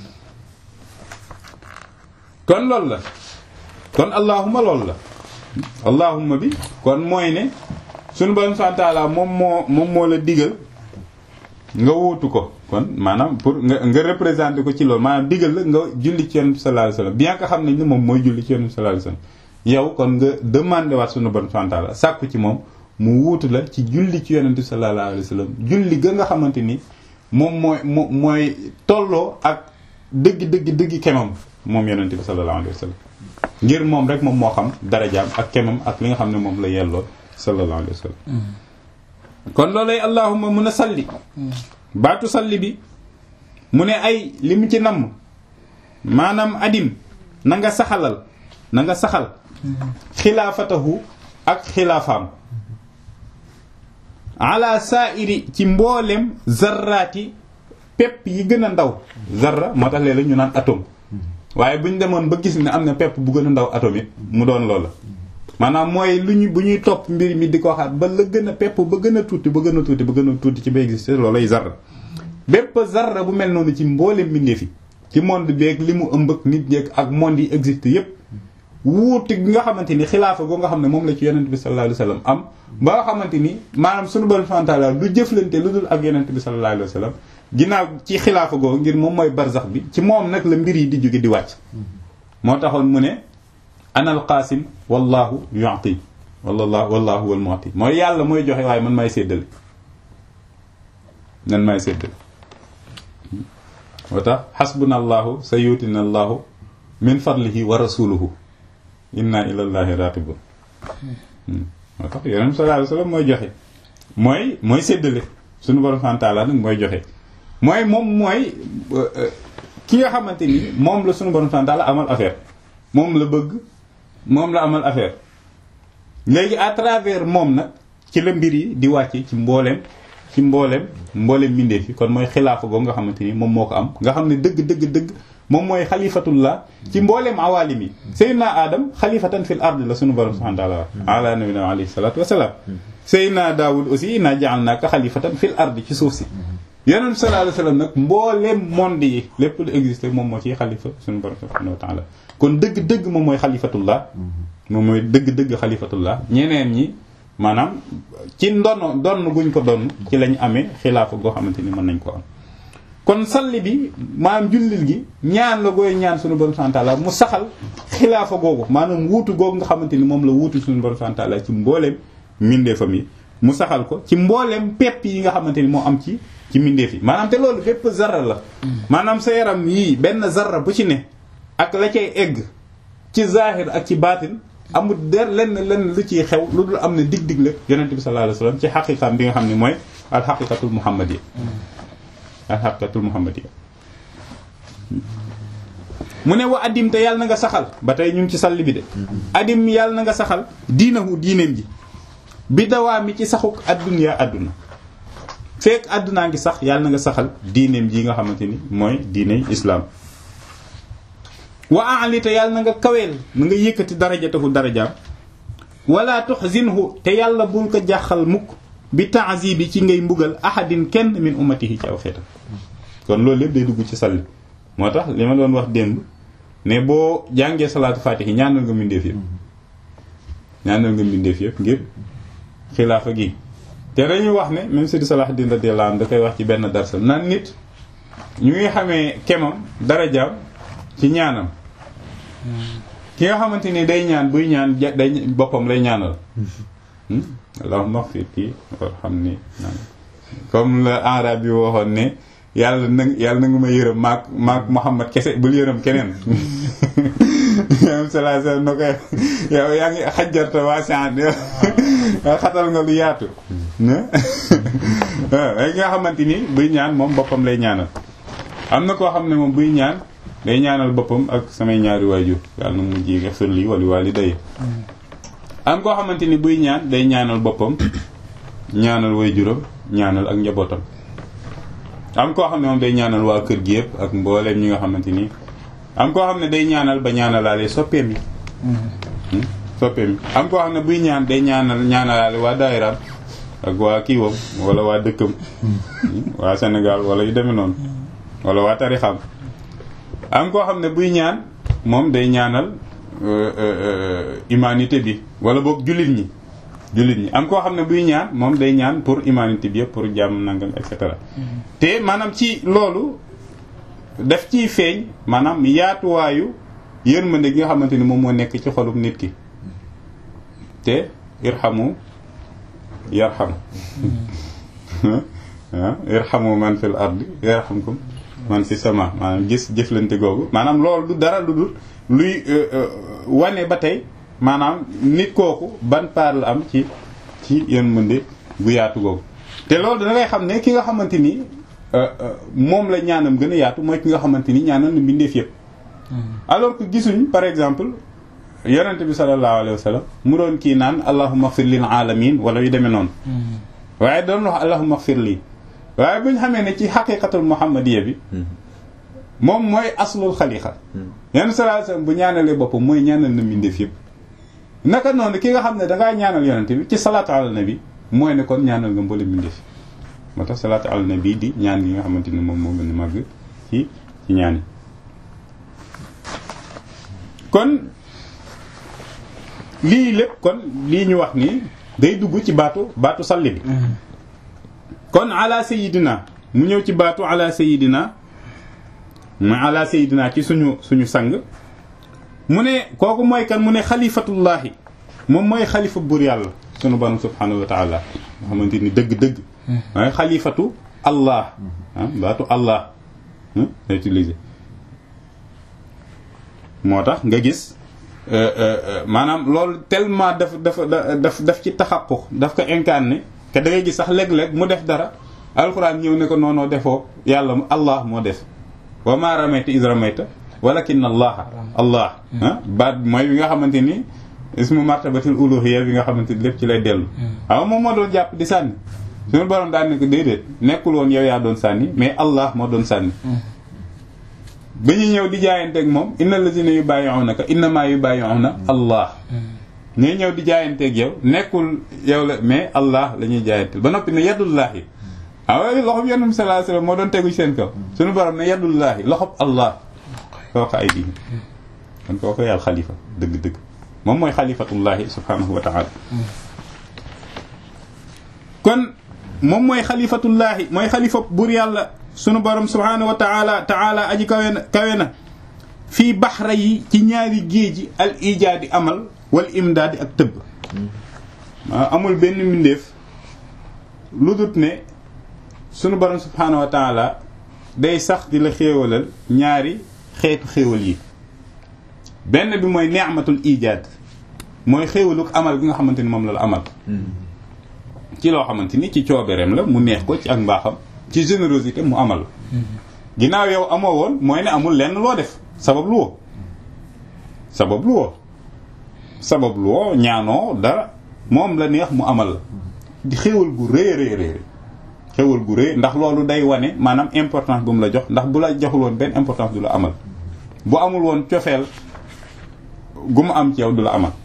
[SPEAKER 1] kon loolu la kon allahuma loolu la allahuma bi kon mooy ne suñu borom subhanahu wa ta'ala moom moo moom moo la digal nga wuutu ko kon maanaam pour nga nga représenter ko ci loolu maanaam digal la nga julli ci yonent bi sallallahu alayhi wasallam bien que xam nañ ne moom mooy julli ci yonent bi sallallahu alayhi wasallam yow kon nga demandé waat sunu borom subhanahu wa ta'ala sàkku ci moom mu wuutu la ci julli ci yonent bi sallallahu alayhi wasallam julli ga nga xamante ni moom mooy moo mooy tolloo ak dëgg dëgg dëgg kemam moom yonent bi sallallahu alayhi wasallam ngir moom rek moom moo xam darajaam ak kemam ak li nga xam ne moom la yelloo sallallahu alayhi wasallam kon loolay allahumma mun a salli baatu salli bi mu ne ay li mu ci namm maanaam adim na nga saxalal na nga saxal xilaafatahu ak xilaafaam ala saairi ci mboolem zarraati pepp yi gën a ndaw zarra moo tax léeg-léeg ñu naan atome waaye bu ñu demoon ba gis ne am na pepp bu gën a ndaw atome it mu doon loola maanaam mooy lu ñu bu ñuy topp mbir mi di ko waxaat ba la gën a pepp ba gën a tuuti ba gën a tuuti ba gën a tuuti ci ba existé loolay zarra bépp zarra bu mel noonu ci mboolem mbindeef yi ci monde beeg li mu ëmb ak nit ñeeg ak monde yi existe yépp wuute gi nga xamante ni xilaafa goo nga xam ne moom la ci yonent bi sallallahu alayhi wasallam am ba nga xamante ni maanaam sunu borom subhanahu wa ta'ala du jëflante lu dul ak yonent bi sallallahu alayhi wasallam ginnaaw ci xilaafa goo ngir moom mooy barzax bi ci moom nag la mbir yi di jóge di wàcc moo taxoon mu ne ana al qaasim wallahu yu'ti wallahu wallahu wal mu'ti mooy yàlla mooy joxe waaye man maay séddale man maay séddale moo tax xasbuna allahu sa yuutina allahu min fadlihi wa rasuluhu inna ilallahi ratibun moo tax yonent sallallahu alayhi wasallam mooy joxe mooy mooy séddale suñu borom subhanahu wa ta'ala nag mooy joxe mooy moom mooy ki nga xamante ni moom la suñu borom subhanahu wa ta'ala amal affaire moom la bëgg moom la amal affaire léegi à travers moom nag ci la mbir yi di wàcc ci mbooleem ci mbooleem mbooleem mbindeef yi kon mooy xilaafa googu nga xamante ni moom moo ko am nga xam ne dëgg dëgg dëgg moom mooy xalifatullah ci mbooleem awaalim yi Seydina Adam xalifatan fil ard la sunu borom subhanahu wa taala ala nabina alayhi salatu wasalaam Seydina Daawud aussi inna ja'alnaaka xalifatan fil ard ci suuf si yonent bi sallallahu alayhi wasallam nag mbooleem monde yi lépp lu existé moom moo ciy xalifa sunu borom subhanahu wa taala kon dëgg-dëgg moom mooy xalifatullah moom mooy dëgg-dëgg xalifatullah ñeneen ñi maanaam ci ndono donn guñ ko donn ci lañ amee xilaafa goo xamante ni mën nañ ko am kon salli bi maanaam jullil gi ñaan la gooy ñaan suñu borom subhanahu wa ta'ala mu saxal xilaafa googu maanaam wuutu googu nga xamante ni moom la wuutu suñu borom subhanahu wa ta'ala ci mbooleem mbindeefam yi mu saxal ko ci mbooleem pepp yi nga xamante ni moo am ci ci mbindeef yi maanaam te loolu bépp zarra la maanaam sa yaram yii benn zarra bu ci ne ak la cay egg ci zahir ak ci baatin amul der lenn lenn lu ciy xew lu dul am na dig-dig la yonente bi sallallahu alayhi wasallam ci xaqiqaam bi nga xam ne mooy al xaqiqatul muhammadiyya al xaqiqatul muhammadiyya mu ne wa addim te yàlla na nga saxal ba tey ñu ngi ci salli bi de addim yàlla na nga saxal diinahu diineem ji bi dawaa mi ci saxuk adduna adduna fekk addunaa ngi sax yàlla na nga saxal diineem ji nga xamante ni mooy diiney islaam wa aali te yàlla na nga kaweel na nga yëkkati darajatahu darajaam wala tuxzinhu te yàlla bul ko jàqal mukk bi ta'zibi ci ngay mbugal ahadin kenn min ummatihi ci aw xeetam kon loolu lépp day dugg ci salli moo tax li ma doon wax démb ne boo jàngee salaatu faatihi ñaanal nga mbindeef yëpp ñaanal nga mbindeef yëpp ngir xilaafa gi te dañuy wax ne même Sidi Salahuddin radiyallahu anhu da koy wax ci benn darsal naan nit ñu ngi xamee kemam darajaam ci ñaanam ki nga xamante ni day ñaan buy ñaan day boppam lay ñaanal allahumma ighfir kii warhamni comme le arab bi waxoon ne yàlla na yàlla na nga ma yërëm maak maak Muhammad kese bul yërëm keneen am sala sala na koy yow yaa ngi xajjarta waasian yow xatal nga lu yaatu waaw nga xamante ni buy ñaan moom boppam lay ñaanal am na koo xam ne moom buy ñaan day ñaanal boppam ak samay ñaari waajur yàlla na mu ji nga firli wali wali day am koo xamante ni buy ñaan day ñaanal boppam ñaanal waajuram ñaanal ak njabootam am koo xam ne moom day ñaanal waa kër gi yëpp ak mbooleem ñi nga xamante ni am koo xam ne day ñaanal ba ñaanalaale soppeem yi soppeem yi am koo xam ne buy ñaan day ñaanal ñaanalaale waa daayiraam ak waa kiiwam wala waa dëkkam waa Sénégal wala yu demee noonu wala waa tarixam am koo xam ne buy ñaan moom day ñaanal humanité bi wala boog jullit ñi jullit ñi am koo xam ne buy ñaan moom day ñaan pour humanité bi yëpp pour jàmm nangam et cetera te maanaam ci loolu daf ciy feeñ maanaam yaatuwaayu yërmande gi nga xamante ni moom moo nekk ci xolub nit ki te irhamu yarham irhamu man fil ardi yarhamkum man fi sama maanaam gis jëflante googu maanaam loolu du dara lu dul luy wane ba tey maanaam nit kooku ban part la am ci ci yërmande gu yaatu googu te loolu da ngay xam ne ki nga xamante ni moom la ñaanam gën a yaatu mooy ki nga xamante ni ñaanal na mbindeef yëpp alors que gisuñ par exemple yonente bi sallallahu alayhi wa sallam mu doon kii naan allahumma ighfir lil alamin wala yu demee noonu waaye doon wax allahumma ighfir lii waaye bu ñu xamee ne ci xaqiqatul muhammadiya bi moom mooy aslul xaliqa yenn sallallahu alayhi wa sallam bu ñaanalee boppam mooy ñaanal na mbindeef yëpp naka noonu ki nga xam ne dangaa ñaanal yonente bi ci salaatu ala nabi mooy ne kon ñaanal nga mboole mbindeef moo tax salaatu ala nabi di ñaan gi nga xamante ni moom moo gën a màgg ci ci ñaan yi kon lii lépp kon lii ñu wax nii day dugg ci baatu baatu salli bi kon ala sayidina mu ñëw ci baatu ala sayidina mu ala sayidina ci suñu suñu sang mu ne kooku mooy kan mu ne xalifatullahi moom mooy xalifa buur yàlla sunu borom subhanahu wa taala nga xamante ni dëgg-dëgg waaye xalifatu allah baatu allah la utilisé moo tax nga gis maanaam loolu tellement daf dafa daf daf ci taxaquq daf ko incarné te da ngay gis sax léeg-léeg mu def dara alxuraan ñëw ne ko noonoo defoo yàlla allah moo def wa ma ramayta is ramayta walakin allah allah baat mooy bi nga xamante ni ismu martabatil uluhiyya bi nga xamante ni lépp ci lay dellu waaw moom moo doon jàpp di sànni suñu borom daal ne ko déedéet nekkul woon yow yaa doon sànni mais Allah moo doon sànni ba ñu ñëw di jaayanteeg moom inna lazina yubayi'unaka innama yubayi'una Allah ñuy ñëw di jaayanteeg yow nekkul yow la mais Allah la ñuy jaayanteel ba noppi ne yadullahi waaw loxob yonent bi sallallahu alayhi wasallam moo doon tegu seen kaw suñu borom ne yadullahi loxob Allah fawqa aydihim kon kooku yàlla xalifa dëgg-dëgg moom mooy xalifatullahi subhanahu wa ta'ala kon moom mooy xalifatullahi mooy xalifa buur yàlla sunu borom subhanahu wa ta'ala ta'ala aji kawe na kawe na fii baxra yi ci ñaari géeji al ijaadi amal wal imdaadi ak tëbb amul benn mbindeef lu dut ne sunu borom subhanahu wa ta'ala day sax di la xéewalal ñaari xeetu xéewal yi benn bi mooy ni'matul ijaad mooy xéewaluk amal gi nga xamante ni moom la la amal ci loo xamante ni ci coobereem la mu neex ko ci ak mbaaxam ci générosité mu amal ginnaaw yow amoo woon mooy ne amul lenn loo def sabab lu woo sabab lu woo sabab lu woo ñaanoo dara moom la neex mu amal di xéewal gu rëy rëy rëy xéewal gu rëy ndax loolu day wane maanaam importance bu mu la jox ndax bu la joxul woon benn importance du la amal bu amul woon cofeel gu mu am ci yow du la amal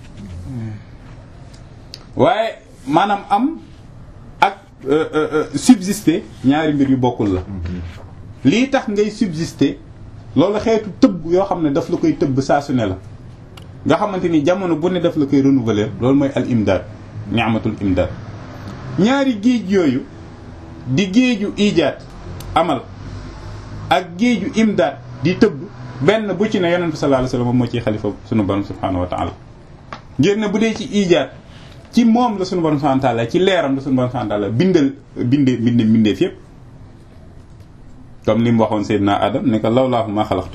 [SPEAKER 1] waaye maanaam am ak subsister ñaari mbir yu bokkul la lii tax ngay subsister loolu xeetu tëbb yoo xam ne daf la koy tëbb saa su ne la nga xamante ni jamono bu ne daf la koy renouveler loolu mooy al imdaad ni'matul imdaad ñaari géej yooyu di géeju ijaat amal ak géeju imdaad di tëbb benn bu ci ne yonent bi sallallahu alayhi wasallam moo ciy xalifa sunu borom subhanahu wa ta'ala ngir ne bu dee ci ijaat ci moom la sunu borom subhanahu wa ta'ala ci leeram la sunu borom subhanahu wa ta'ala bindal binde binde bindeef yépp comme li mu waxoon Seydina Adam ne ko lawlaahu ma xalaxtu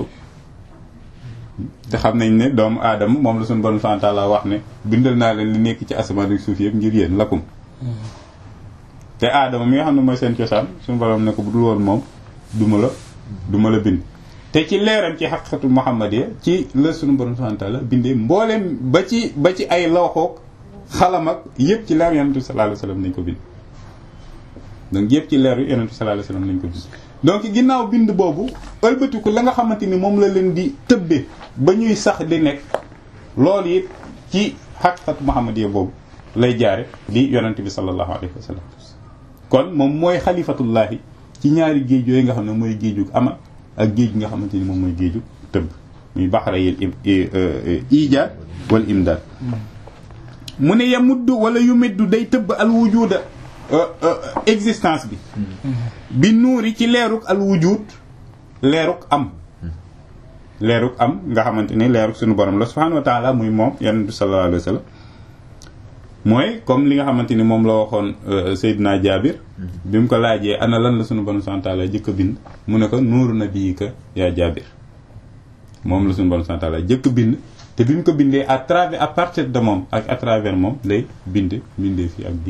[SPEAKER 1] te xam nañ ne doomu aadama moom la sunu borom subhanahu wa ta'ala wax ne bindal naa leen li nekk ci asamaan ak suuf yëpp ngir yéen lakum te aadama mi nga xam ne mooy seen cosaan sunu borom ne ko bu dul woon moom duma la duma la bind te ci leeram ci xaqiqatu muhammadiya ci la sunu borom subhanahu wa ta'ala bindee mbooleem ba ci ba ci ay lawxoog xalam ak yëpp ci leer yonent bi sallallahu alayhi wasallam nañ ko bind donc yëpp ci leer yonent bi sallallahu alayhi wasallam nañ ko bind donc ginnaaw bind boobu ëlbatiku la nga xamante ni moom la leen di tëbbe ba ñuy sax di nekk loolu it ci xaqiqatu muhammadiya boobu lay jaare di yonent bi sallallahu alayhi wasallam kon moom mooy xalifatullahi ci ñaari géej yooyu nga xam ne mooy géejug amal ak géej gi nga xamante ni moom mooy géejug tëbb muy baxara yil ijaad wal imdaad mu ne yamuddu wala yu meddu day tëbb al wujuda existence bi bi nuuri ci leeruk al wujud leeruk am leeruk am nga xamante ni leeruk suñu borom la subhanahu wa taala muy moom yonent bi sallallahu alayhi wa sallam mooy comme li nga xamante ni moom la waxoon Seydina Jaabir bi mu ko laajee ana lan la suñu borom subhanahu wa taala jëkk a bind mu ne ko nuuru nabiyika yaa Jaabir moom la suñu borom subhanahu wa taala jëkk bind te bi mu ko bindee à travers à partir de moom ak à travers moom lay bind bindee fii ak di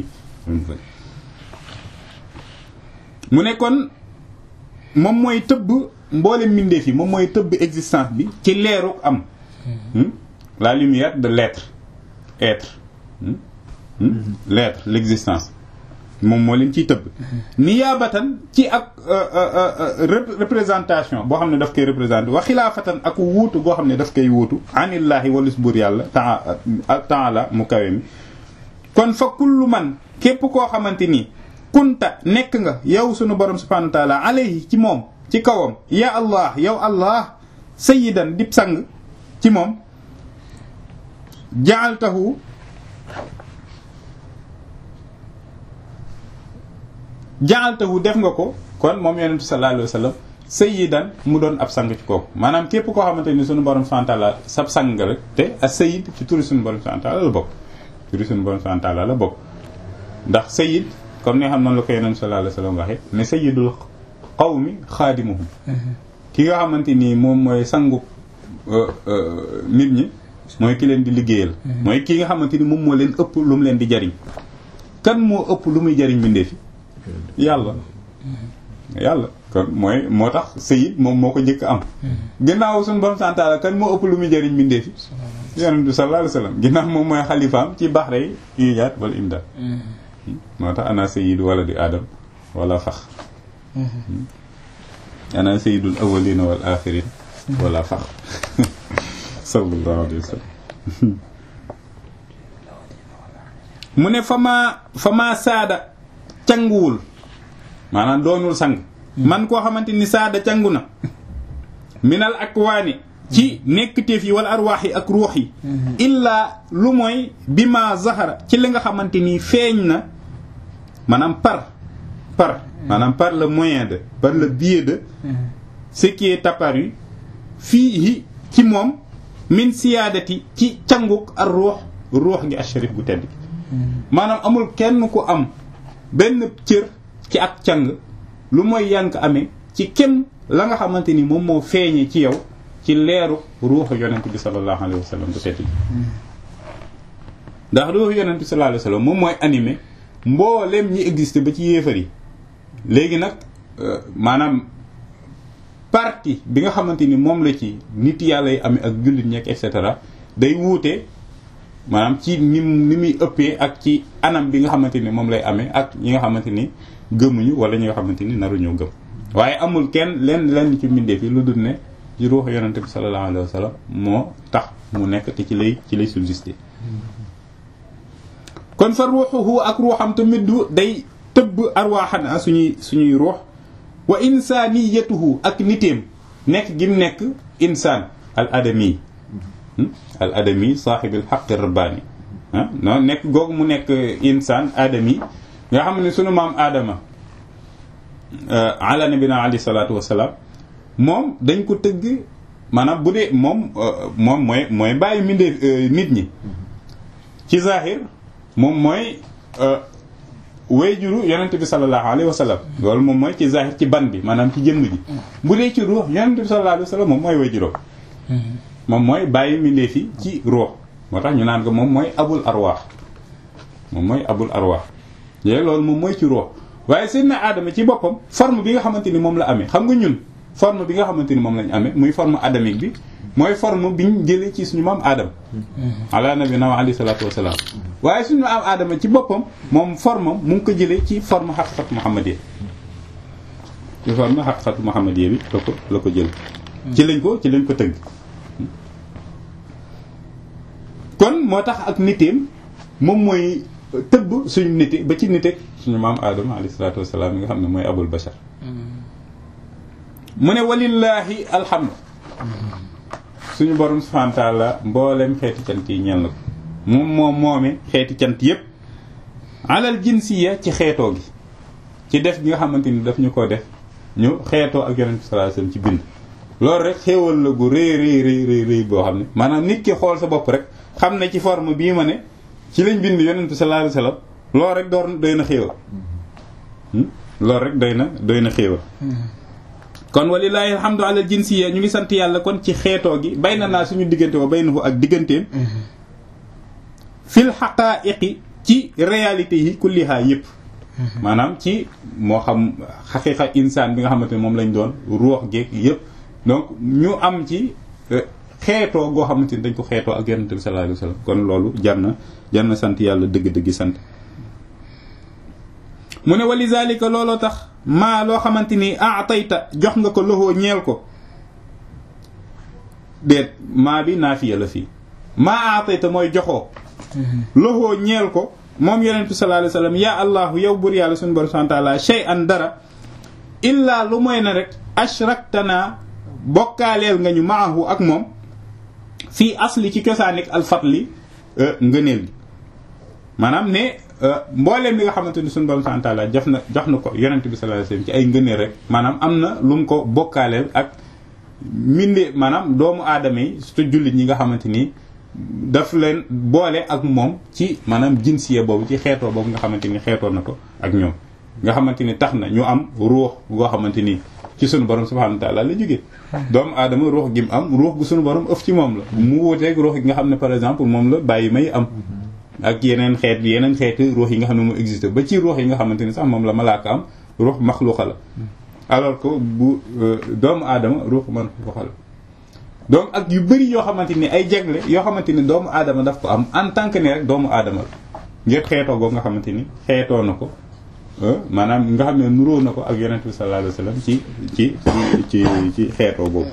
[SPEAKER 1] mu ne kon moom mooy tëbb mboolem mbindeef yi moom mooy tëbb existence bi ci leeru am la lumière de l'être être l'être l'existence moom moo leen ciy tëbb niyaabatan ci ak représentation boo xam ne daf koy représenté wa xilaafatan ak wuutu boo xam ne daf koy wuutu anillaahi walis buur yàlla taala mu kawe mi kon fa kullu man képp koo xamante ni kunta nekk nga yow sunu borom subhanahu wa taala alayhi ci moom ci kawam ya allah yow allah sayyidan dib sang ci moom jaaltahu jaaltahu def nga ko kon moom yonentu sallallahu alayhi wa sallam sayyidan mu doon ab sang ci kooku maanaam képp koo xamante ni sunu borom subhanahu wa taala sab sang nga rek te as sayyid ci turi sunu borom subhanahu wa taala la bokk turi sunu borom subhanahu wa taala la bokk ndax sayyid comme ni nga xam noonu la ko yonentu sallallahu alayhi wa sallam waxee ne sayyidul qawmi xaadimuhum ki nga xamante ni moom mooy sangu nit ñi mooy ki leen di liggéeyal mooy ki nga xamante ni moom moo leen ëpp lu mu leen di jariñ kan moo ëpp lu muy jariñ mbindeef yi yàlla yàlla kon mooy moo tax sayid moom moo ko njëkk am ginnaaw suñu borom santaala kan moo ëpp lu muy jariñ mbindeef yi yonent bi sallallahu alayhi wasallam ginnaaw moom mooy xalifaam ci baxre yi ijaat wala imdaad moo tax ana sayyidu wala di aadam wala fax ana sayyidul awwalina wal axirin wala fax sallallahu alayhi wa sallam mu ne fama fama saada canguwul maanaam doonul sang man koo xamante ni saada cangu na minal akwaani ci nekkteef yi wala arwaax yi ak ruux yi illaa lu mooy bi ma zahara ci li nga xamante ni feeñ na maanaam par par maanaam par le moyen de par le biais de ce qui est apparu fii ci moom min siyaadati ci canguk ar ruux ruux ngi asharif gu tedd maanaam amul kenn ku am benn cër ci ak càng lu mooy yank amee ci kem la nga xamante ni moom moo feeñee ci yow ci leeru ruuxu yonent bi sallallahu alayhi wa sallam bu tedd ndax ruuxu yonent bi sallallahu alayhi wa sallam moom mooy animé mbooleem ñi existé ba ci yéefar yi léegi nag maanaam partie bi nga xamante ni moom la ci nit yàlla yi amee ak jullit ñekk et cetera day wuute maanaam ci ni ni muy ëppee ak ci anam bi nga xamante ni moom lay amee ak ñi nga xamante ni gëmuñu wala ñi nga xamante ni naruñoo gëm waaye amul kenn lenn lenn ci mbindeef yi lu dul ne ci ruuxu yonente bi sallallahu alayhi wa sallam moo tax mu nekk te ci lay ci lay subsister kon fa ruuxuhu ak ruuxam tamit du day tëbb arwaaxana suñuy suñuy ruux wa insaniyatuhu ak niteem nekk gi mu nekk insaan al adami al adami saaxibil xaqi rabbaani ah non nekk googu mu nekk insaan adami nga xam ne sunu maam aadama ala nabina alayhi salaatu wasalaam moom dañ ko tëgg maanaam bu dee moom moom mooy mooy bàyyi mindee nit ñi ci zahir moom mooy wayjuru yonent bi sallallahu alayhi wa sallam loolu moom mooy ci zahir ci ban bi maanaam ci jëmm ji bu dee ci ruux yonent bi sallallahu alayhi wa sallam moom mooy wayjuróom moom mooy bàyyi mindee fi ci ruux moo tax ñu naan ko moom mooy abul arwaax moom mooy abul arwaax yooyu loolu moom mooy ci ruux waaye seen na aadama ci boppam forme bi nga xamante ni moom la amee xam nga ñun forme bi nga xamante ni moom lañ amee muy forme adamique bi mooy forme biñ jëlee ci suñu maam aadama ala nabina wa alayhi salaatu wasalaam waaye suñu maam aadama ci boppam moom forme mu ngi ko jëlee ci forme xaqiqatu muhammadiyya ci forme xaqiqatu muhammadiyya bi la ko la ko jël ci lañ ko ci lañ ko tëgg kon moo tax ak niteem moom mooy tëbb suñu nite ba ci nite suñu maam aadama alayhi salaatu wasalaam yi nga xam ne mooy abul bashar mu ne walillaahi alhamdu suñu borom subhaanahu wa taala mboolem xeeti cant yi ñeel na ko moom moom moome xeeti cant yépp alal jinsiya ci xeetoo gi ci def gi nga xamante ni daf ñu ko def ñu xeetoo ak yonent bi sallallahu alayhi wasallam ci bind loolu rek xéewal la gu rëy rëy rëy rëy rëy boo xam ne maanaam nit ki xool sa bopp rek xam ne ci forme bii ma ne ci lañ bind yonent bi sallallahu alayhi wasallam loolu rek door doy na xéewal loolu rek doy na doy na xéewal kon walilahi alhamdu ala jinsiya ñu ngi sant yàlla kon ci xeetoo gi bay na naa suñu diggante wa bay na ko ak digganteem fil xaqaa'iqi ci réalité yi kulliha yëpp maanaam ci moo xam xaqiqa insaan bi nga xamante ne moom lañ doon ruux geeg yëpp donc ñu am ci xeetoo goo xamante ni dañ ko xeetoo ak yonent bi sallallahu alayhi wasallam kon loolu jar na jar na sant yàlla dëgg-dëgg sant mu ne wali zalika looloo tax maa loo xamante ni atayta jox nga ko loxoo ñeel ko déet maa bi naafiya la fii maa atayta mooy joxoo loxoo ñeel ko moom yonent bi sallallahu alayhi wasallam yaa allahu yow bur yàlla suñu borom subhanahu wa ta'ala shay'an dara illaa lu mooy na rek ashraktana bokkaaleel nga ñu maahu ak moom fii asli ci cosaanik alfatli ngëneel gi maanaam ne mbooleem li nga xamante ni suñu borom subhanahu wa ta'ala jox na jox na ko yonent bi sallallahu alayhi wasallam ci ay ngëneel rek maanaam am na lu mu ko bokkaaleel ak minde maanaam doomu aadama yi surtout jullit ñi nga xamante ni daf leen boole ak moom ci maanaam jinsiya boobu ci xeetoo boobu nga xamante ni xeetoo na ko ak ñoom nga xamante ni tax na ñu am ruux goo xamante ni ci sunu borom subhanahu wa ta'ala la jógee doomu aadama ruux gi mu am ruux gu sunu borom ëf ci moom la mu wuteeg ruux gi nga xam ne par exemple moom la bàyyi may am ak yeneen xeet yeneen xeeti ruux yi nga xam ne mu existe ba ci ruux yi nga xamante ni sax moom la malaaka am ruux maxluuqa la alors que bu doomu aadama ruux man maxluuqa la donc ak yu bëri yoo xamante ni ay jagle yoo xamante ni doomu aadama daf ko am en tant que ne rek doomu aadama la ngir xeetoo goo nga xamante ni xeetoo na ko maanaam nga xam ne nuróo na ko ak yonent bi sallallahu alayhi wasallam ci ci ci ci xeetoo boobu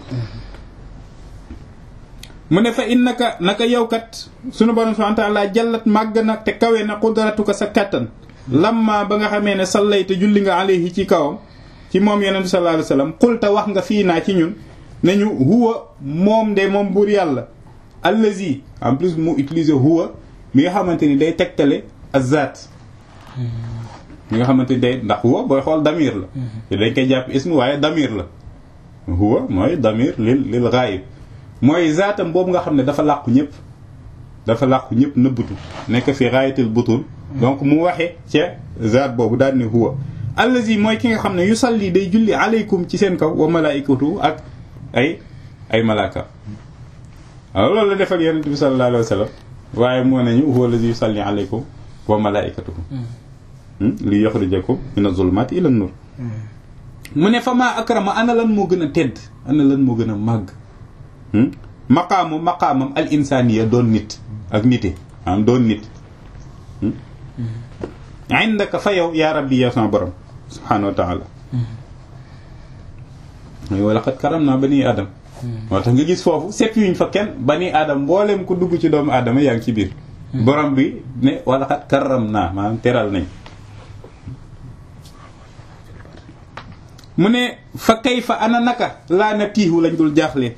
[SPEAKER 1] mu ne fa innaka naka yow kat sunu borom subhanahu wa ta'ala jallat màgg na te kawe na qudratuka sa kattan lamma ba nga xamee ne sallayta julli nga alayhi ci kawam ci moom yonent bi sallallahu alayhi wasallam qulta wax nga fii naa ci ñun ne ñu huwa moom de moom buur yàlla allazi en plus mu utiliser huwa mi nga xamante ni day tegtale azat mi nga xamante ni day ndax huwa booy xool damir la te dañ koy jàpp ismu waaye damir la huwa mooy damir lil lil ghaib mooy zaatam boobu nga xam ne dafa làqu ñëpp dafa làqu ñëpp nëbbatu nekk fi ghayatil butun donc mu waxe ca zaat boobu daal ne huwa allazi mooy ki nga xam ne yusalli day julli aleykum ci seen kaw wa malaikatu ak ay ay malaaka waaw loolu la defal yonent bi sallallahu alayhi wa sallam waaye moo nañu huwa allazi yusalli aleykum wa malaikatuhu li yukhrijakum min az-zulumati ila an-nur mu ne fa maa akrama ana lan moo gën a tedd ana lan moo gën a màgg maqaamu maqaamam al insaniya doon nit ak nite maanaam doon nit indaka fa yow yaa rabbi yow sama borom subhanahu wa taala wa laqad karamna bani adam moo tax nga gis foofu set yuñ fa kenn bani adam mboolem ku dugg ci doomu aadama yaa ngi ci biir borom bi ne wa laqad karamna maanaam teral nañ mu ne fa kay fa ana naka laa na tiihu lañ dul jaaxle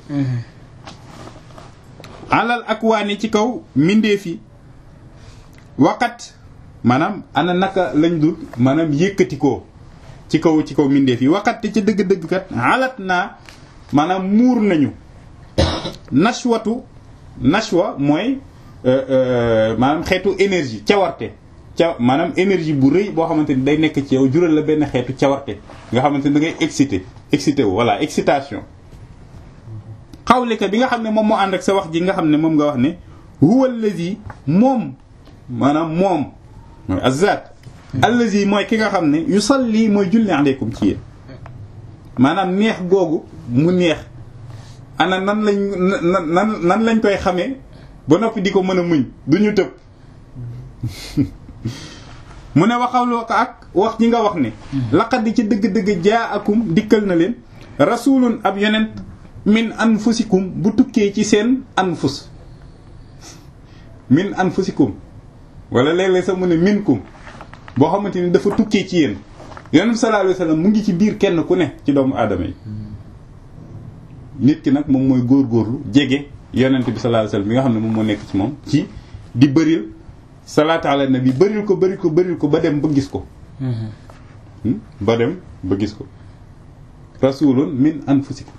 [SPEAKER 1] alal ak waani ci kaw mbindeef yi waqat maanaam ana naka lañ dul maanaam yëkkati ko ci kaw ci kaw mbindeef yi waqat te ci dëgg-dëgg kat alat naa maanaam muur nañu nashwatu nashwa mooy maanaam xeetu énergie cawarte ca maanaam énergie bu rëy boo xamante ni day nekk ci yow jural la benn xeetu cawarte nga xamante ni da ngay excité excité wu voilà excitation xawlika bi nga xam ne moom moo ànd ak sa wax ji nga xam ne moom nga wax ne huwa allazi moom maanaam moom mooy azat allazi mooy ki nga xam ne yusalli mooy julli aleykum ci yéen maanaam neex googu mu neex ana nan lañ nan nan lañ koy xamee ba noppi di ko mën a muñ du ñu tëb mu ne waxawloo ko ak wax ji nga wax ne laqad di ci dëgg-dëgg jaa akum dikkal na leen rasulun ab yonent min anfusikum bu tukkee ci seen anfus min anfusikum wala léeg-léeg sax mu ne minkum boo xamante ni dafa tukkee ci yéen yonent bi sallallahu alayhi wasallam mu ngi ci biir kenn ku ne ci doomu aadama yi nit ki nag moom mooy góorgóorlu jege yonent bi sallallahu alayhi wasallam bi nga xam ne moom moo nekk ci moom ci di bëril salaatu ala nabi bëril ko bëril ko bëril ko ba dem ba gis ko ba dem ba gis ko rasulun min anfusikum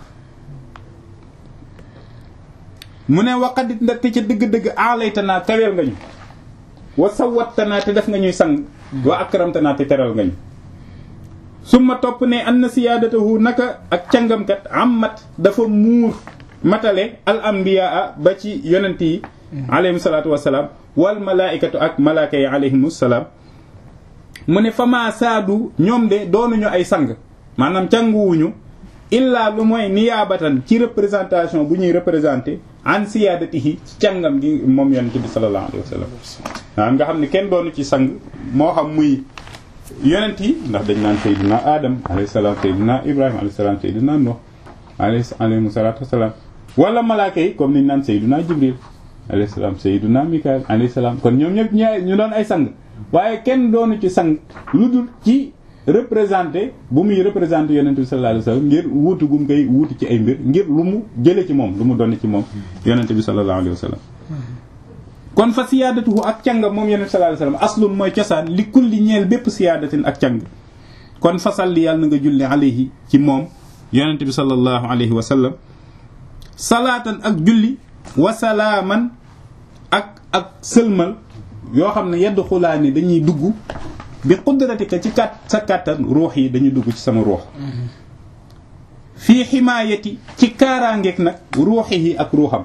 [SPEAKER 1] mu ne waqadit nda te ca dëgg-dëgg aalaytanaa taweel nga ñu wa sawattanaa te def nga ñuy sang wa akramtanaa te teral nga ñu summa topp ne an na siyaadatahu naka ak cangamkat ammat dafa muur matale al anbiyaa ba ci yonent yi alayhim salaatu wasalaam wal malaaikatu ak malaaka yi alayhimu salaam mu ne fama saadu ñoom de doonuñu ay sang maanaam canguwuñu illaa lu mooy niyaabatan ci représentation bu ñuy représenté an siyaadatihi ci càngam gi moom yonent bi sallallahu alayhi wa sallam waaw nga xam ne kenn doonu ci sang moo xam muy yonent yi ndax dañ naan sayyidina adam alayhi salaam sayyidina ibrahima alayhi salaam sayyidina nuh alayhi salaatu wasalaam wala malaaka yi comme niñ naan sayyidina jibril alayhi salaam sayyidina mikael alayhi salaam kon ñoom ñëpp ñaa ñu doon ay sang waaye kenn doonu ci sang lu dul ci représenté bu muy représenté yonent bi sallallahu alayhi wasallam ngir wuutu gum koy wuutu ci ay mbir ngir lu mu jële ci moom lu mu doon ci moom yonent bi sallallahu alayhi wasallam kon fa siyaadatuhu ak càng moom yonent bi sallallahu alayhi wasallam aslun mooy cosaan li kulli ñeel bépp siyaadatin ak càng kon fasal li yàlla na nga julli alayhi ci moom yonent bi sallallahu alayhi wasallam salaatan ak julli wa salaaman ak ak sëlmal yoo xam ne yedd xulaa ni dañuy dugg bi qudratika ci kat sa kàttan ruux yi dañuy dugg ci sama ruux fii ximaayati ci kaaraangeeg nag ruuxi yi ak ruuxam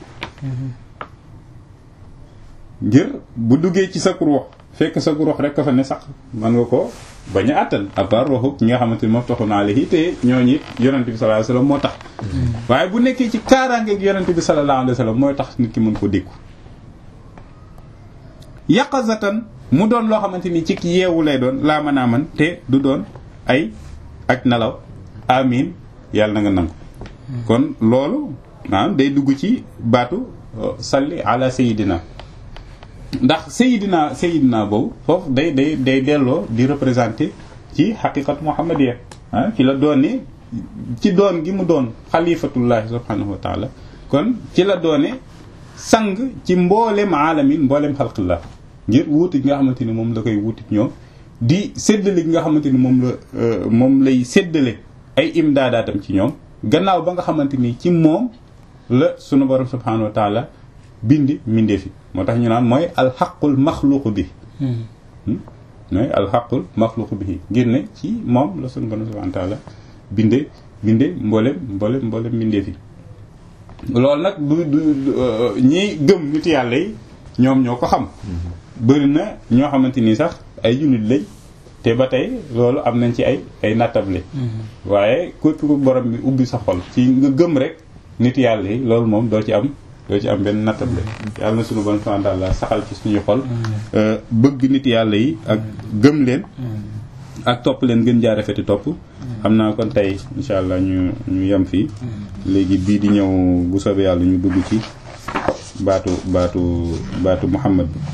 [SPEAKER 1] ngir bu duggee ci sa ruux fekk sa ruux rek ka fa ne sax man nga ko bañ a àttan à part ruuxu ñi nga xamante ni moom taxu naa alayhi te ñooñu it yonent bi sallallahu alayhi wasallam moo tax waaye bu nekkee ci kaaraangeeg yonent bi sallallahu alayhi wasallam mooy tax nit ki mën ko dékku yaqazatan mu doon loo xamante ni ci yeewu lay doon laa mën a man te du doon ay ak nelaw amin yàlla na nga nangu kon loolu maanaam day dugg ci baatu salli ala sayidina ndax sayidina sayidina boobu foofu day day day delloo di représenter ci xaqiqatu muhammadiya ah ci la doone ci doon gi mu doon xalifatullahi subhanahu wa taala kon ci la doone sang ci mboolem aalamin mboolem xalqillah ngir wuuti gi nga xamante ni moom la koy wuuti ñoom di séddale gi nga xamante ni moom la moom lay séddale ay imdaadaatam ci ñoom gannaaw ba nga xamante ni ci moom la sunu borom subhanahu wa taala bindi mindee fi moo tax ñu naan mooy alxaqul maxluqu bi mooy alxaqul maxluqu bi ngir ne ci moom la sunu borom subhanahu wa taala binde binde mboolem mboolem mboolem bindee fi loolu nag du du ñiy gëm nit yàlla yi ñoom ñoo ko xam bëri na ñoo xamante ni sax ay jullit lañ te ba tey loolu am nañ ci ay ay nattable waaye képp ku borom bi ubbi sa xol ci nga gëm rek nit yàlla yi loolu moom doo ci am doo ci am benn nattable yàlla na suñu bon subhanahu wa ta'ala saxal ci suñu xol bëgg nit yàlla yi ak gëm leen ak topp leen gën jaa rafeti topp xam naa kon tey insha allah ñu ñu yem fii léegi bii di ñëw bu soobee yàlla ñu dugg ci baatu baatu baatu muhammad bi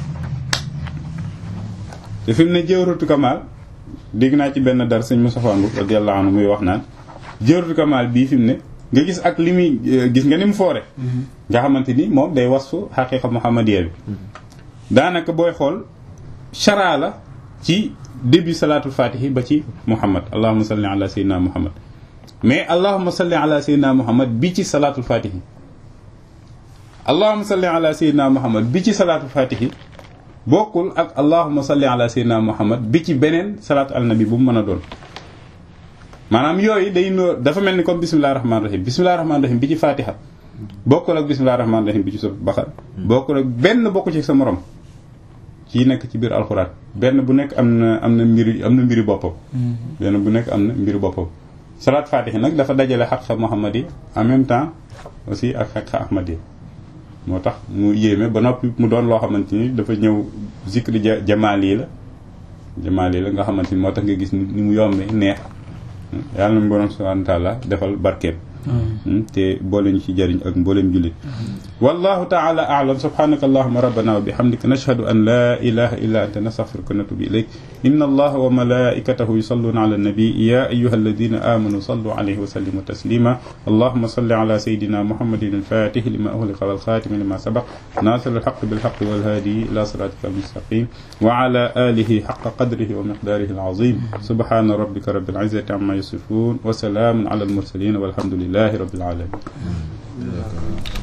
[SPEAKER 1] te fi mu ne jëwratu kamal dégg naa ci benn dar sëñ Moustapha Mboup radiyallahu anhu muy wax naan jëwratu kamal bii fi mu ne nga gis ak li muy gis nga ni mu foore nga xamante ni moom day wasfu xaqiqa muhammadiya bi daanaka booy xool chara la ci début salaatul fatihi ba ci muhammad allahuma salli ala sayyidina muhammad mais allahuma salli ala sayyidina muhammad bi ci salaatul fatihi allahuma salli ala sayyidina muhammad bi ci salaatul fatihi bokkul ak allahuma salli ala sayyidina muhammad bi ci beneen salaatu al nabi bu mu mën a doon maanaam yooyu day noo dafa mel ni comme bismillahi rahmaani rahim bismillahi rahmaani rahim bi ci fatiha bokkul ak bismillahi rahmaani rahim bi ci surat baqara bokkul ak benn bokku ci sa morom ci nekk ci biir alxuraan benn bu nekk am na am na mbiri am na mbiri boppam benn bu nekk am na mbiri boppam salaat fatiha nag dafa dajale xaqa muhammadi en même temps aussi ak xaqa ahmadi moo tax mu yéeme ba noppi mu doon loo xamante ni dafa ñëw zikri ja jamaali la jamaali la nga xamante ni moo tax nga gis ni mu yombe neex yàlla na borom subhanahu wa taala defal barkeem te boole ñu ci jariñ ak mboolem jullit wallahu taala a'lam subhanaka allahumma rabbana wa bihamdika nashhadu an la ilaha illa anta nastaghfiruka wa natubu ilayk inna allaha wa malaikatahu yusalluna ala nabi ya ayyuha alladhina amanu sallu alayhi wa sallimu taslima allahumma salli ala sayidina muhammadin al-fatih lima ughliqa wal khatim lima sabaq nasir al-haqq bil haqq wal hadi ila siratika al-mustaqim wa ala alihi haqqa qadrihi wa miqdarihi al-azim subhana rabbika rabbil izzati amma yasifun wa salamun ala al-mursalin walhamdulillahi rabbil alamin